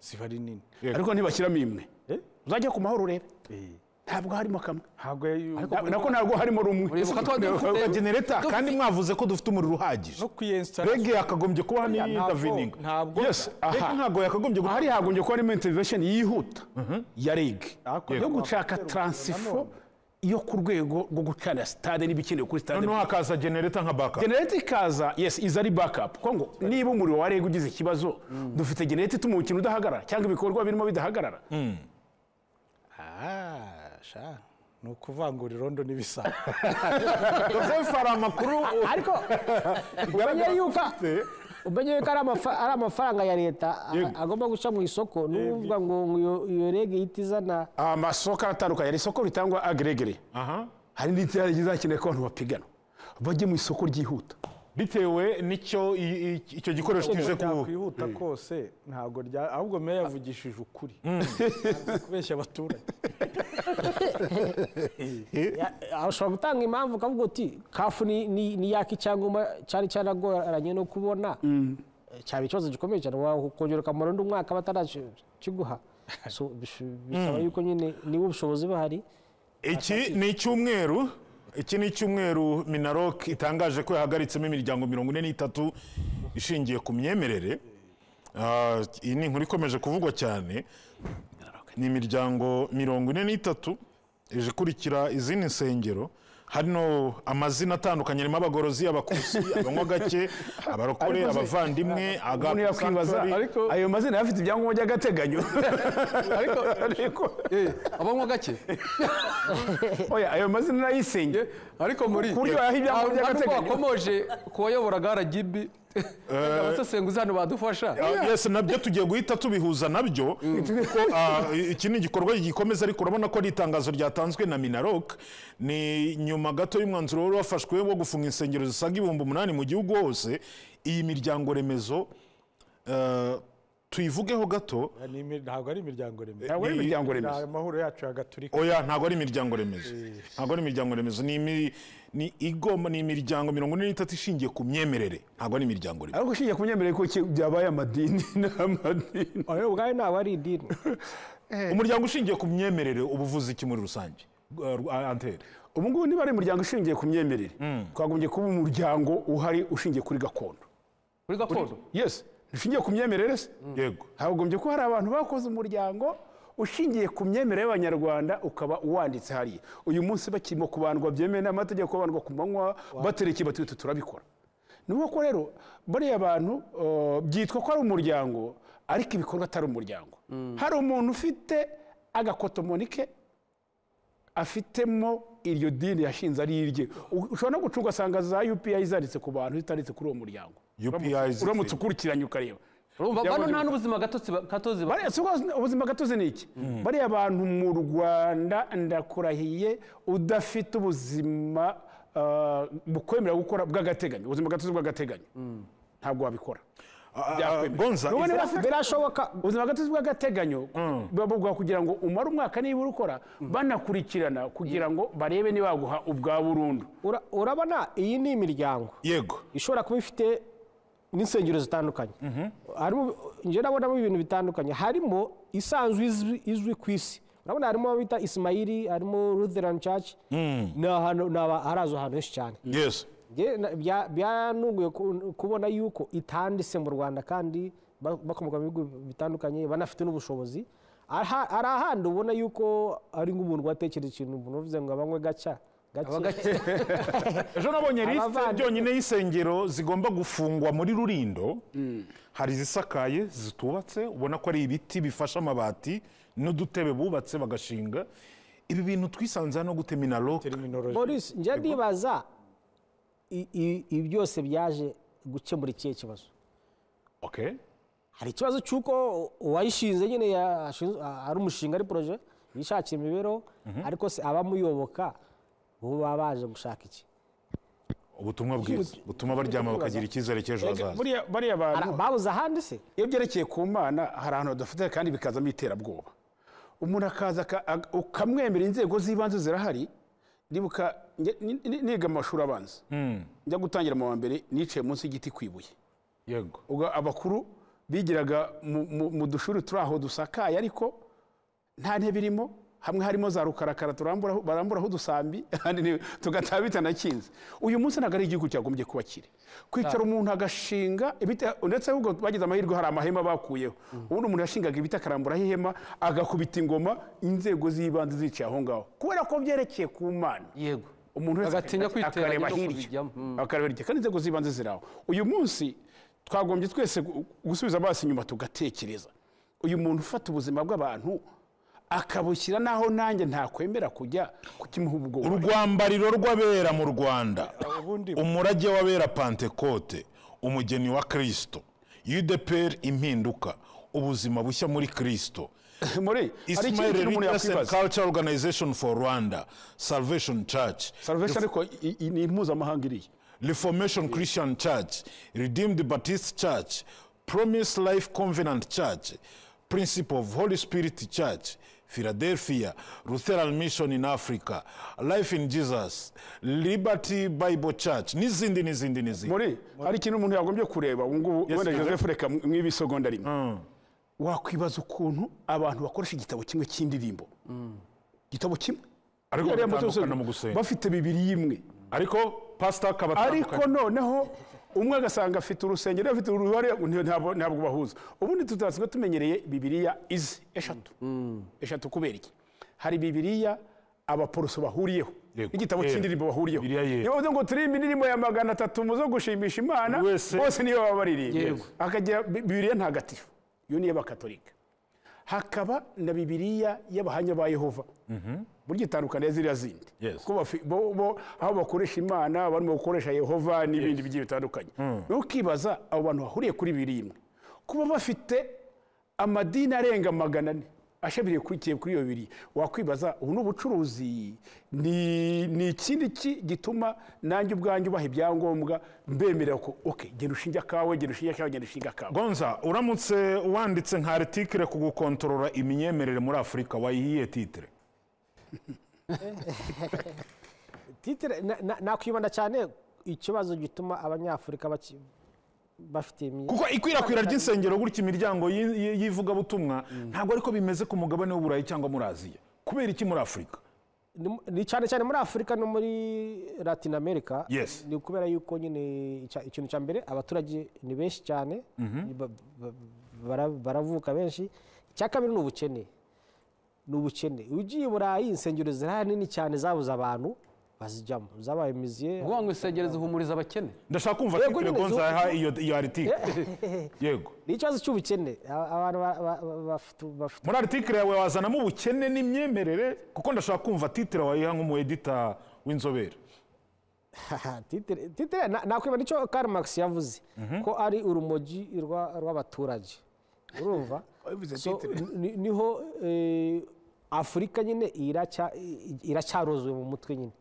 ziba ari nini ariko ntibashyiramo imwe Eh? uzajya ku mahoro urebe Eh, ntabwo harimo kamwe ntabwo iyo- Na- nako ntabwo harimo rumwe uribuka twa dufite- genereta kandi mwavuze ko dufite umuriro uhagije no kuyensitarasi rege yakagombye kuba Oya, ni ntabwo- davininga ntabwo- yes aha Aha. ntabwo yakagombye guha ahari hagombye kuba harimo intervention yihuta ya rege Ariko yo ntabwo gushaka wakwiterura taransifo nanone. yo ku rwego rwo gucana sitade n'ibikenewe kuri sitade noneho hakaza genereta nka baka genereti ikaza yes iza ari backup kuko ngo niba umuriro wa rege ugize ikibazo dufite genereti ituma umukino udahagarara cyangwa ibikorwa birimo bidahagarara Ah, sha. ni ukuvangura irondo n'ibisabo joseph hari amakuru ariko umenye yuko umenye yuko ari amafa- ari amafaranga ya leta a- agomba guca mu isoko ni ukuvuga ngo ngo iyo- iyo rege ihita izana amasoko atandukanye hari isoko ritangwa agregere aha hari n'inzira zizakeneye ko abantu bapigana bajye mu isoko ryihuta bitewe n'icyo i- i- icyo gikoresho kije ku yakwihuta kose ntabwo rya ahubwo meya yavugishije ukuri Yanze kubeshya abaturage Ya- ya- ushobora gutanga impamvu ukavuga uti kafu ni- ni ni yaka icyangombwa cyari cyaragoranye no kubona Eh, cyaba ikibazo gikomeye cyane wakongera ukamara undi mwaka batarakiguha So, bish- bisaba yuko nyine niba ubushobozi buhari iki ni icyumweru iki ni icyumweru minarok itangaje ko yahagaritsemo imiryango mirongo ine n'itatu ishingiye ku myemerere Ah, iyi ni inkuru ikomeje kuvugwa cyane ni imiryango mirongo ine n'itatu ije ikurikira izindi nsengero hano amazina atandukanye arimo abagorozi abakusi abanywa gake abarokore Ariko se- abavandimwe umuntu agape yakwibaza sanctuary. ariko ayo mazina yaba afite ibyangombwa by'agateganyo ariko abanywa gake oya ayo mazina n'ayisenge ariko muri Ku buryo yaha ibyangombwa Ntabwo by'agateganyo. wakomoje kuwayoboraga aragibi abasesenguzi hano badufasha Ah, yes nabyo tugiye guhita tubihuza nabyo kuko ah, iki ni igikorwa gikomeza ariko urabona ko ari itangazo ryatanzwe na minarok ni nyuma gato y'umwanzuro wari wafashwe wo gufunga insengero zisaga ibihumbi umunani mu gihugu hose iyi miryango remezo ah, tuyivugeho gato Ni imi- ntabwo ari imiryango remezo ntabwo ari imiryango remezo Ni amahoro yacu ya gaturika oya ntabwo ari imiryango remezo ntabwo ari imiryango remezo ni imi- ni igomba ni imiryango mirongo ine n'itatu ishingiye ku myemerere ntabwo ari imiryango remezo ariko ushingiye ku myemerere ko iki- byabaye amadini n'amadini oyo ubwayo ntabwo ari idini umuryango ushingiye ku myemerere ubuvuzi iki muri rusange Ah, antere ubu ngubu niba ari umuryango ushingiye ku myemerere twagombye kuba umuryango uhari ushingiye kuri gakondo kuri gakondo yes dushingiye ku myemerere se yego hagombye ko hari abantu bakoze umuryango ushingiye ku myemerere y'abanyarwanda ukaba uwanditse hariya uyu munsi bakirimo kubandwa byemewe n'amategeko bandwa ku manywa baterekeye bati utu turabikora ni uko rero bariya bantu uh, byitwa ko ari umuryango ariko ibikorwa atari umuryango hari umuntu ufite agakotomoni ke afitemo iryo dini yashinze ari irye U- ushobora no gucunga asanga za upi zanditse ku bantu zitanditse kuri uwo muryango UPI zitse- uramutse ukurikiranye ukareba urumva bano Byabonye- nta n'ubuzima gatozi ba- gatozi ba- Bariya- si ubwo ubuzima gatozi ni iki bariya bantu mu rwanda ndakurahiye udafite ubuzima ah, bukwemera gukora bw'agateganyo ubuzima gatozi bw'agateganyo ntabwo wabikora Byakwemera. bonza Nubwo niba ufite birashoboka ubuzima gatozi bw'agateganyo buba buguha kugira ngo umare umwaka nibura ukora banakurikirana kugira ngo barebe niba baguha ubwa burundu Ura- urabona iyi ni imiryango yego ishobora kuba ifite n'insengero zitandukanye harimo njye nabonamo ibintu bitandukanye harimo isanzwe izwi- izwi ku isi urabona harimo abo bita isimayiri harimo lutheran church ni ahantu ni aba- harazwa ahantu henshi cyane yes Njye na- bya- byantunguye ku- kubona yuko itanditse mu rwanda kandi ba- bakomoka mu bihugu bitandukanye banafite n'ubushobozi Aha- hari ahandi ubona yuko ari nk'umuntu watekereza ikintu umuntu uvuze ngo abanywe gaca gake ejo nabonye lisite Abavandimwe. byonyine y'isengero zigomba gufungwa muri rurindo hari izisakaye zitubatse ubona ko ari ibiti bifashe amabati n'udutebe bubatse bagashinga ibi bintu twisanze no gutema na roke terminology Boris njya ndibaza i- i- ibi byose byaje gukemura ikihe kibazo okay. hari ikibazo cy'uko uwayishinze nyine yashinze- a- ari umushinga ari poroje yishakira imibereho ariko se abamuyoboka bo baba baje gushaka iki ubutumwa bwiza butuma baryama bakagira icyizere cy'ejo hazaza Buriya- bariya bantu Ara- babuze ahandi se iyo byerekeye ku mana hari ahantu hadafatira kandi bikazamo iterabwoba umuntu akaza aka- ag- ukamwemera inzego z'ibanze zirahari ndibuka njye- ni- ni- niga mu mashuri abanza njya gutangira mu wa mbere niciye munsi y'igiti ku ibuye yego ubwo abakuru bigiraga mu- mu- mu dushuri turi aho dusakaye ariko nta ntebe irimo hamwe harimo za rukarakara turamburaho- baramburaho udusambi ahandi ni- tugataha bitanakinze uyu munsi ntabwo ari igihugu cyagombye kuba kiri kwicara umuntu agashinga ibiti- ndetse ahubwo bagize amahirwe hari amahema bakuyeho ubundi umuntu yashingaga ibiti akaramburaho ihema agakubita ingoma inzego z'ibanze zicaye aho ngaho kubera ko byerekeye ku mana yego umuntu wese Agatinya akareba- kwiteranya akareba no hirya. kubijyamo. Mm. akareba hirya kandi inzego z'ibanze ziri aho uyu munsi twagombye twese gu- gusubiza amaso inyuma tugatekereza uyu muntu ufata ubuzima bw'abantu akabushyira n'aho nanjye ntakwemera kujya kukimuha ubwoba urwambariro rw'abera mu rwanda ubundi- umurage w'abera pantekote umugeni wa kristo udeperi impinduka ubuzima bushya muri kristo muri hari ikindi ismail kintu umuntu leaders and yakwibaza cultural organization for rwanda salvation church salvation ariko i- i- ni impuzamahanga iriya reformation christian church redeemed baptist church promise life covenant church principle of holy spirit church philadelphia lutheran mission in africa life in jesus liberty bible church n'izindi n'izindi n'izindi muri hari ikintu umuntu yagombye kureba ubu ngubu wenda joseph reka mu- mw'ibisogonda rimwe wakwibaza ukuntu abantu bakoresha igitabo kimwe cy'indirimbo igitabo kimwe Ariko Biriya moto batandukana zose mu gusenga. bafite bibiri imwe ariko pasita akaba ariko noneho umwe agasanga afite urusengero afite uruhare nti- ntabwo ntabwo bahuza ubundi tutasigaye tumenyereye bibiriya izi eshatu eshatu kubera iki hari bibiriya abaporoso bahuriyeho Yego. n'igitabo Yera. cy'indirimbo bahuriyeho Bibiliya yera. niyo bavuze ngo turirimbe indirimbo ya magana atatu muzo gushimisha imana Wese- bose niyo baba baririmba Yego. akagira Bi- bibiriya ntagatifu iyo niyo bakatolika hakaba na bibiriya y'abahamya ba yehova burya itandukaniye ziriya zindi Yes. kuko bafi- bo- bo- aho bakoresha imana barimo gukoresha yehova n'ibindi bigiye bitandukanye ukibaza abo bantu bahuriye kuri birindwi kuba bafite amadini arenga magana ane ashabiriye kuri kiye kuri iyo bibiri wakwibaza ubu ni ubucuruzi ni ni ikindi ki gituma nanjye ubwanjye ubaha ibyangombwa mbemerera ko oke genda ushinge akawe genda ushinge akawe genda ushinge akawe gonza uramutse wanditse nka aritikire ku gukontorora iminyemerere muri afurika wayihiye titire titire na- na- nakwibanda cyane ikibazo gituma abanyafurika baki- bafite imyi- kuko ikwirakwira ry'insengero gutya imiryango y'i- y'i- y'ivugabutumwa ntabwo ariko bimeze ku mugabane w'uburayi cyangwa muri aziya kubera iki muri afurika ni ni cyane cyane muri afurika no muri latin america Yes. ni ukubera yuko nyine icya- ikintu cya mbere abaturage ni benshi cyane ba- ba- bara- baravuka benshi icya kabiri ni ubukene ni ubukene ugiye i burayi insengero zirahari nini cyane zabuze abantu bazijyamo zabaye miziye ni ukuvuga ngo insengero zihumuriza abakene ndashaka kumva Yego, titire nyine, gonza zo- yaha iyo iyo aritike yego ni ikibazo cy'ubukene A- abantu ba- ba- ba- bafite- bafite muri aritike yawe wazanamo ubukene n'imyemerere kuko ndashaka kumva titire wayiha nk'umu edita w'inzobere Aha, titire titire na- nakwibona icyo karl marx yavuze ko ari urumogi rwa- rw'abaturage urumva Wabivuze So, titire. ni- niho eh, afurika nyine iracya- i- iracyarozwe mu mutwe nyine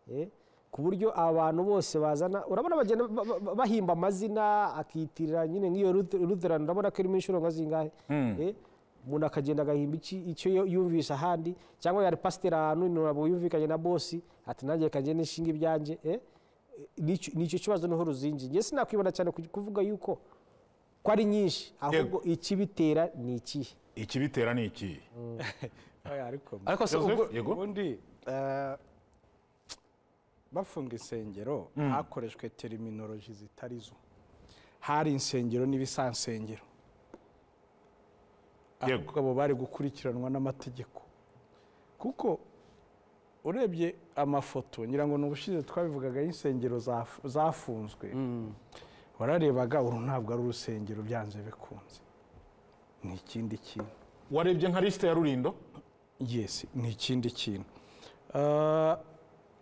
Eh, ku buryo abantu bose bazana urabona bagenda ba- ba- ba- bahimba amazina akiyitirira nyine nk'iyo Luther- lutheran urabona ko irimo inshuro nka zingahe Eh, umuntu akagenda agahimba iki- icyo yo- yumvisha ahandi cyangwa yari pasiteri ahantu ntabwo yumvikanye na bosi ati nanjye reka ngende nshinga ibyanjye eh, nicyo nicyo kibazo niho ruzingi njye sinakwibona cyane ku- kuvuga yuko ko ari nyinshi ahubwo ikibitera ni ikihe ikibitera ni iki ariko ariko se ubwo Joseph yego ubundi eh, bafunga insengero hakoreshwe teriminoroji zitari zo hari insengero n'ibisansengero Yego. ahubwo abo bari gukurikiranwa n'amategeko kuko urebye amafoto ngira ngo ni ubushize twabivugaga y'insengero zaf- zafunzwe wararebaga uru ntabwo ari urusengero byanze bikunze ni ikindi kintu warebye nka lisite ya rurindo yesi ni ikindi kintu Ah,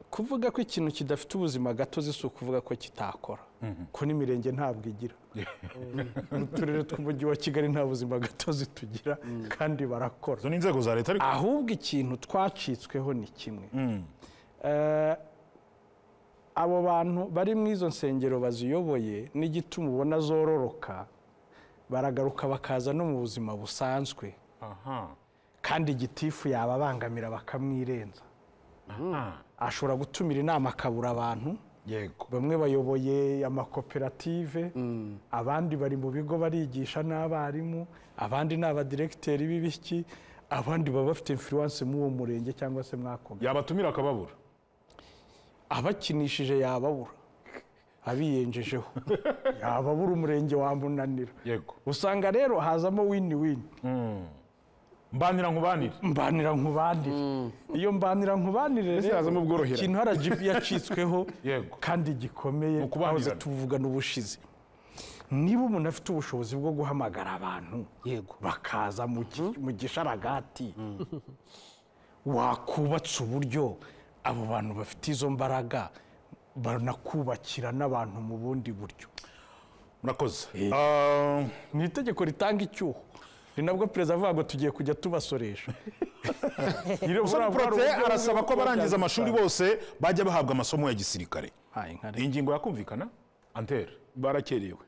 kuvuga ko ikintu kidafite ubuzima gatozi si ukuvuga ko kitakora ko n'imirenge ntabwo igira mu turere tw'umujyi wa kigali nta buzima gatozi tugira kandi barakora izo ni inzego za leta ariko ahubwo ikintu twacitsweho ni kimwe Eh, abo bantu bari mu izo nsengero baziyoboye n'igituma ubona zororoka baragaruka bakaza no mu buzima busanzwe aha kandi gitifu yababangamira bakamwirenza aha ashobora gutumira inama akabura abantu yego bamwe bayoboye amakoperative abandi bari mu bigo barigisha n'abarimu abandi ni abadiregiteri b'ibiki abandi baba bafite influence muri uwo murenge cyangwa se mwako gace. yabatumira akababura abakinishije yababura abiyenjejeho yababura umurenge wamunanira yego usanga rero hazamo wini wini mbanira nkubanire mbanira nkubanire iyo mbanira nkubanire Mbese hazamo ubworoherane. ikintu rgb yacitsweho Yego. kandi gikomeye Ni ukubanirana. twahoze tuvugana ubushize niba umuntu afite ubushobozi bwo guhamagara abantu yego bakaza mu gi- mu gisharagati wakubatse uburyo abo bantu bafite izo mbaraga banakubakira n'abantu mu bundi buryo murakoze Ah, ni itegeko ritanga icyuho ni nabwo perezida avuga ngo tugiye kujya tubasoresha Musoni Protais arasaba ko abarangiza amashuri bose bajya bahabwa amasomo ya gisirikare iyi ngingo yakumvikana antere barakerewe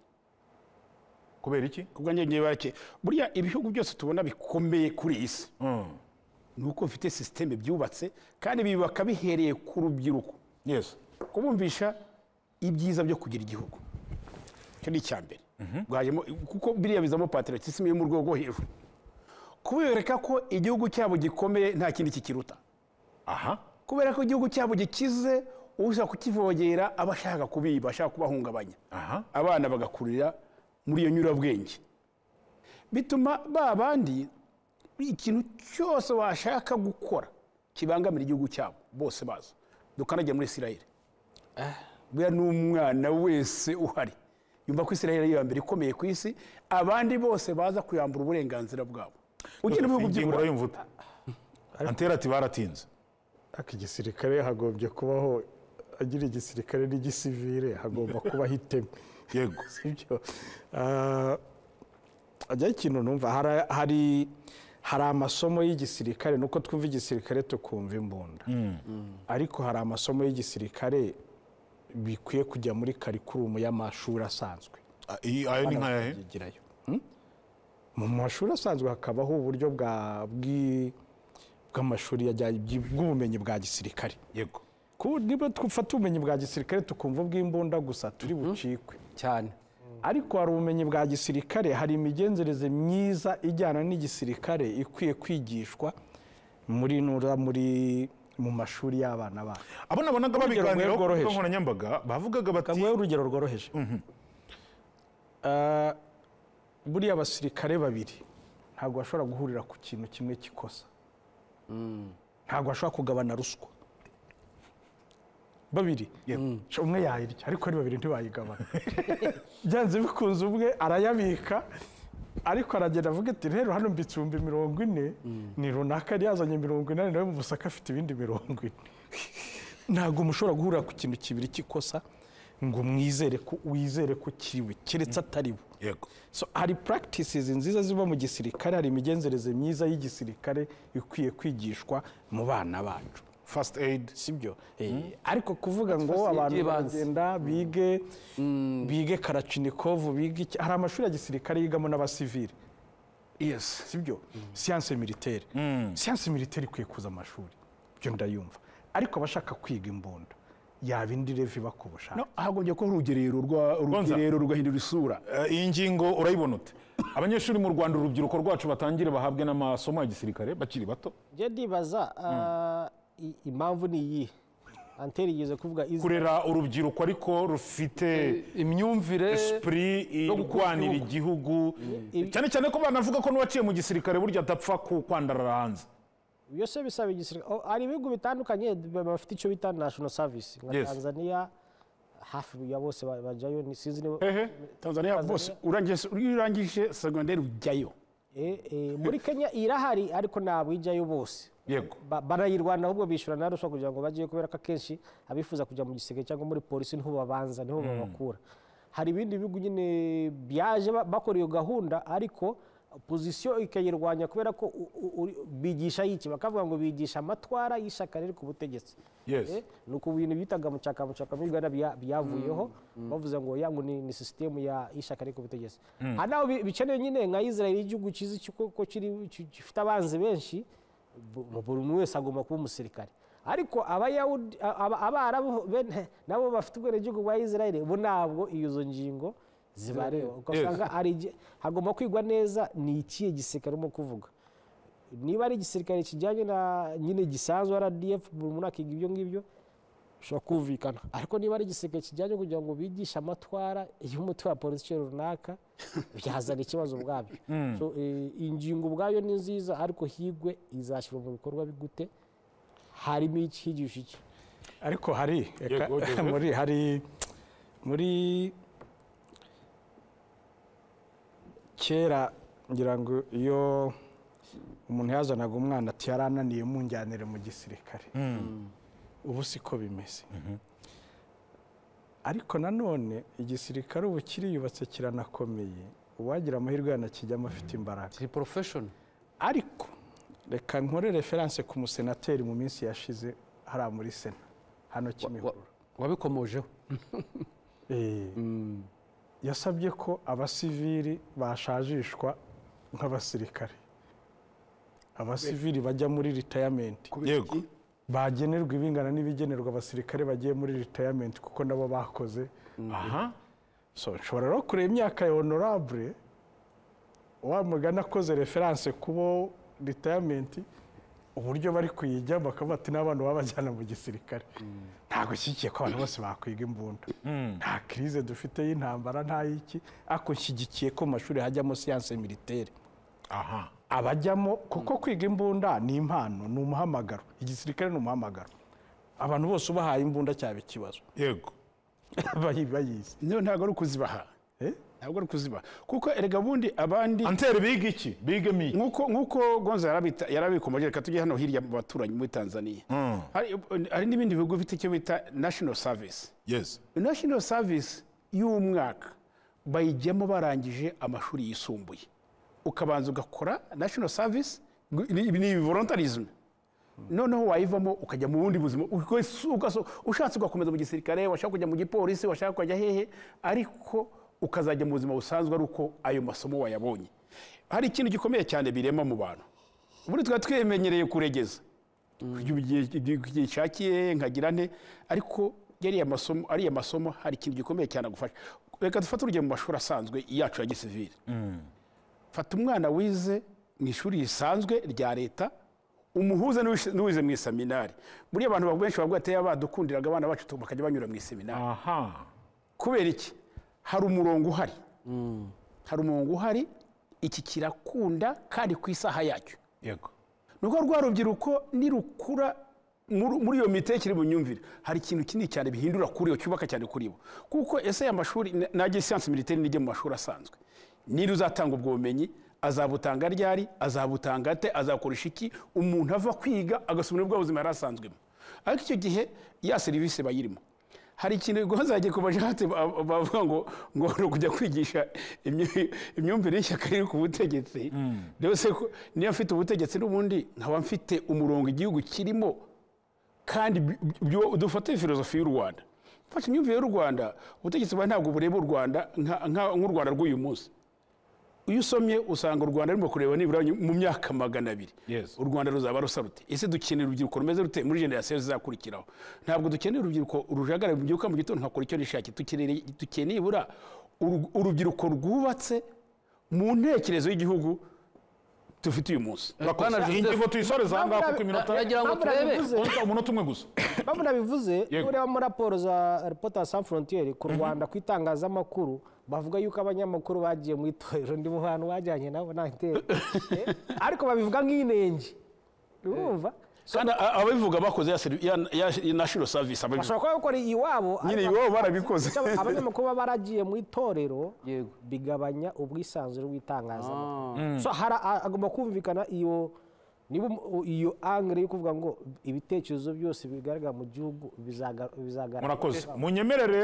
kubera iki kubwo njye ngiye barake buriya ibihugu byose tubona bikomeye kuri iyi si ni uko bifite sisiteme byubatse kandi bibaka bihereye ku rubyiruko yesi kubumvisha ibyiza byo kugira igihugu icyo ni icya mbere bwajemo kuko biriya bizamo patriotisme yo mu rwego rwo hejuru kubereka ko igihugu cyabo gikomeye nta kindi kikiruta aha kubera ko igihugu cyabo gikize ushaka kukivogera aba ashaka kubiba ashaka kubahungabanya aha abana bagakurira muri iyo nyurabwenge bituma ba bandi ikintu cyose washaka gukora kibangamira igihugu cyabo bose bazo dukanajya muri isirayire buriya n'umwana wese uhari yumva ko isirayire ari iya mbere ikomeye ku isi abandi bose baza kuyambura uburenganzira bwabo ugenda mu bihugu ingingo by'iburayi urayumva ute antere ati baratinze ariko igisirikare hagombye kubaho agira igisirikare n'igisivire hagomba kubaho iteme yego sibyo ajyaho ikintu numva hari- hari hari amasomo y'igisirikare nuko twumva igisirikare tukumva imbunda ariko hari amasomo y'igisirikare bikwiye kujya muri karikurumu y'amashuri asanzwe Ah, iyi- ayo ni nk'ayahe yigirayo mu mashuri asanzwe hakabaho uburyo bwa bwi- bw'amashuri yajya- byi- bw'ubumenyi bwa gisirikare yego Ku- niba dufata ubumenyi bwa gisirikare tukumva ubw'imbunda gusa turi bucikwe cyane ariko hari ubumenyi bwa gisirikare hari imigenzereze myiza ijyana n'igisirikare ikwiye kwigishwa muri nura muri mu mashuri y'abana bacu abo nabonaga Urugero babiganiraho ku rworoheje. mbuga nkoranyambaga bavugaga bati kaguhe urugero rworoheje Ah, buriya abasirikare babiri ntabwo bashobora guhurira ku kintu kimwe cy'ikosa ntabwo bashobora kugabana ruswa babiri Sha umwe yayirya ariko ari babiri ntibayigabana byanze bikunze umwe arayabika ariko aragenda avuga ati rero hano mbitse ibihumbi mirongo ine ni runaka yari yazanye mirongo inani nawe mu busaka afite ibindi mirongo ine ntabwo mushobora guhurira ku kintu kibiri cy'ikosa ngo mwizere ko wizere ko kiriwe keretse atari bo yego so hari practices nziza ziba mu gisirikare hari imigenzereze myiza y'igisirikare ikwiye kwigishwa mu bana bacu first aid sibyo ariko kuvuga ngo first aid abantu y'ibanze. bagenda bige bige karachinikovu bige iki- hari amashuri ya gisirikare yigamo n'abasivile yesi sibyo siyanse militaire siyanse militaire ikwiye kuza amashuri ibyo ndayumva ariko abashaka kwiga imbunda yaba indi revi bakubushaka No, hagombye ko urugerero rwa- urugerero rugahindura isura Eh, iyi ngingo urayibona ute abanyeshuri mu rwanda urubyiruko rwacu batangire bahabwe n'amasomo ya gisirikare bakiri bato njye ndibaza ah, i- impamvu ni iyihe anteri yigeze kuvuga izi kurera urubyiruko ariko rufite imyumvire esprit no gukunda irwanira igihugu Ibi- cyane cyane ko banavuga ko n'uwaciye mu gisirikare burya adapfa ku- kwandarara hanze iyo se bisaba igisirikare Oh, hari ibihugu bitandukanye b- bafite icyo bita national service nka Yes. tanzania hafi ya bose ba- bajyayo ni sinzi niba tanzania bose urangije- iyo urangije segonderi ujyayo Eh, eh, muri kenya irahari ariko ntabwo ijyayo bose yego Ba- barayirwana ahubwo bishyura na ruswa kugira ngo bajyeyo kubera ko akenshi abifuza kujya mu gisirikare cyangwa muri polisi niho babanza niho babakura hari ibindi bihugu nyine byaje ba- bakora iyo gahunda ariko pozisiyo ikayirwanya kubera ko u- u- uri- bigisha yiki bakavuga ngo bigisha amatwara y'ishyaka riri ku butegetsi Yes. Eh, ni uku bintu bitaga mucaka mucaka muri uganda bya- byavuyeho bavuze ngo yangu ni, ni sisitemu ya ishyaka ariko ubutegetsi hari n'aho bi- bikenewe nyine nka israel igihugu cyiza cy'uko- ko kiri- ki- gifite abanzi benshi bu- bu- buri umwe wese agomba kuba umusirikare ariko abayahudi a- aba- abarabu bene nabo bafite ubwenegihugu bwa israel bo ntabwo izo ngingo zibareba ugasanga ari igi- hagomba kwigwa neza ni ikihe gisirikare urimo kuvuga niba ari igisirikare kijyanye na nyine gisanzwe rdf buri muntu akiga ibyo ngibyo bishobora kumvikana ariko niba ari igisirikare kijyanye kugira ngo bigishe amatwara y'umutwe wa polisi runaka byazana ikibazo ubwabyo So, eh, ingingo ubwayo ni nziza ariko higwe izashyirwa mu bikorwa gute harimo iki higisha iki ariko hari reka- Yego, Joseph. muri hari muri kera ngira ngo iyo umuntu yazanaga umwana ati yarananiye munjyanire mu gisirikare ubu siko bimeze ariko nanone igisirikare ubu kiriyubatse kiranakomeye uwagira amahirwe yanakijyamo afite imbaraga kiri porofeshoni ariko reka nkore referanse ku musenateri mu minsi yashize hariya muri sena hano kimihurura wabikomojeho Eh, yasabye ko abasivili bashajishwa nk'abasirikare abasivili bajya muri ritayamenti yego bagenerwa ibingana n'ibigenerwa abasirikare bagiye muri ritayamenti kuko nabo bakoze aha so nshobora rero kureba imyaka ya honorable wa mugani akoze referanse kubo ritayamenti uburyo bari kuyijya bakavuga ati n'abantu babajyana mu gisirikare ntabwo nshyigikiye ko abantu bose bakwiga imbunda nta kirize dufite y'intambara nta y'iki ariko nshyigikiye ko mu mashuri hajyamo siyanse militeri aha abajyamo kuko kwiga imbunda ni impano ni umuhamagaro igisirikare ni umuhamagaro abantu bose ubahaye imbunda cyaba ikibazo yego bayi- bayizi niyo ntabwo ari ukuzibaha Eh? ntabwo ari ukuzibaha kuko erega bundi abandi anteri biga iki biga mi nk'uko nk'uko gonza yarabita- yarabikomoje reka tujye hano hirya mu baturanyi muri tanzania hari hari n'ibindi bihugu bifite icyo bita national service yesi national service y'umwaka bayijyamo barangije amashuri yisumbuye ukabanza ugakora national service gu- ni ni voluntarism noneho wayivamo ukajya mu bundi buzima ugaso- ugaso- ushatse ugakomeza mu gisirikare washaka kujya mu gipolisi washaka kujya hehe ariko ukazajya mu buzima busanzwe ari uko ayo masomo wayabonye hari ikintu gikomeye cyane birema mu bantu ubundi twari twimenyereye kuregeza kurya igihe igihe gishakiye nkagira nte ariko yariya masomo ariya masomo hari ikintu gikomeye cyane agufasha reka dufate urugero mu mashuri asanzwe yacu ya gisivili fata umwana wize mu ishuri risanzwe rya leta umuhuze n'uwish- n'uwize mu iseminari buriya abantu benshi bavuga ati "Aya badukundiraga abana bacu tu- bakajya banyura mu iseminari aha kubera iki hari umurongo uhari hari umurongo uhari iki kirakunda kandi ku isaha yacyo yego ni uko rwa rubyiruko nirukura muri muri iyo mitekere bunyumvire hari ikintu kinini cyane bihindura kuri bo cyubaka cyane kuri bo kuko ese aya mashuri na- najye siyansi militeri nijye mu mashuri asanzwe niri uzatanga ubwo bumenyi azabutanga ryari azabutanga ate azakoresha iki umuntu ava kwiga agasubira bwa buzima yari asanzwemo ariko icyo gihe ya serivisi bayirimo hari ikintu gonzage ku bajate ba- bavuga ngo ngo ni ukujya kwigisha imyu- imyumvire y'ishyaka riri ku butegetsi rwose ko niyo mfite ubutegetsi n'ubundi nkaba mfite umurongo igihugu kirimo kandi bi- byo- dufate filozofi y'u rwanda mfashe imyumvire y'u rwanda ubutegetsi bwawe ntabwo bureba u rwanda nka- nka- nk'u rwanda rw'uyu munsi iyo usomye usanga u rwanda rurimo kureba nibura mu myaka magana abiri Yes. u rwanda ruzaba rusa rute ese dukeneye urubyiruko rumeze rute muri generasiyo zizakurikiraho ntabwo dukeneye urubyiruko urujagara rubyuka mu gitondo nkakora icyo rishakiye dukeneye dukeneye ibura uru- urubyiruko rwubatse mu ntekerezo y'igihugu dufite uyu munsi Bwana iyi Joseph, ngingo tuyisoreze aha ngaha kuko iminota nagira ngo Ntabwo turebe nabivuze. Umunota- umunota umwe gusa mpamvu nabivuze Yego. ureba muri raporo za reporter sans frontiere ku rwanda ku itangazamakuru bavuga yuko abanyamakuru bagiye mu itorero ndi mu bantu bajyanye nabo nta itero Eh, ariko babivuga nk'inenge urumva kandi a- ababivuga bakoze ya seri- ya- ya- ya national service ababivuga bashobora kuba bakora iwabo nyine ariko- iwabo barabikoze Icyo abanyamakuru baba baragiye mu itorero Yego. bigabanya ubwisanzure bw'itangazamakuru so hara- a- agomba kumvikana iyo niba um- iyo angire yo kuvuga ngo ibitekerezo byose bigaragara mu gihugu bizaga- bizagaragara murakoze munyemerere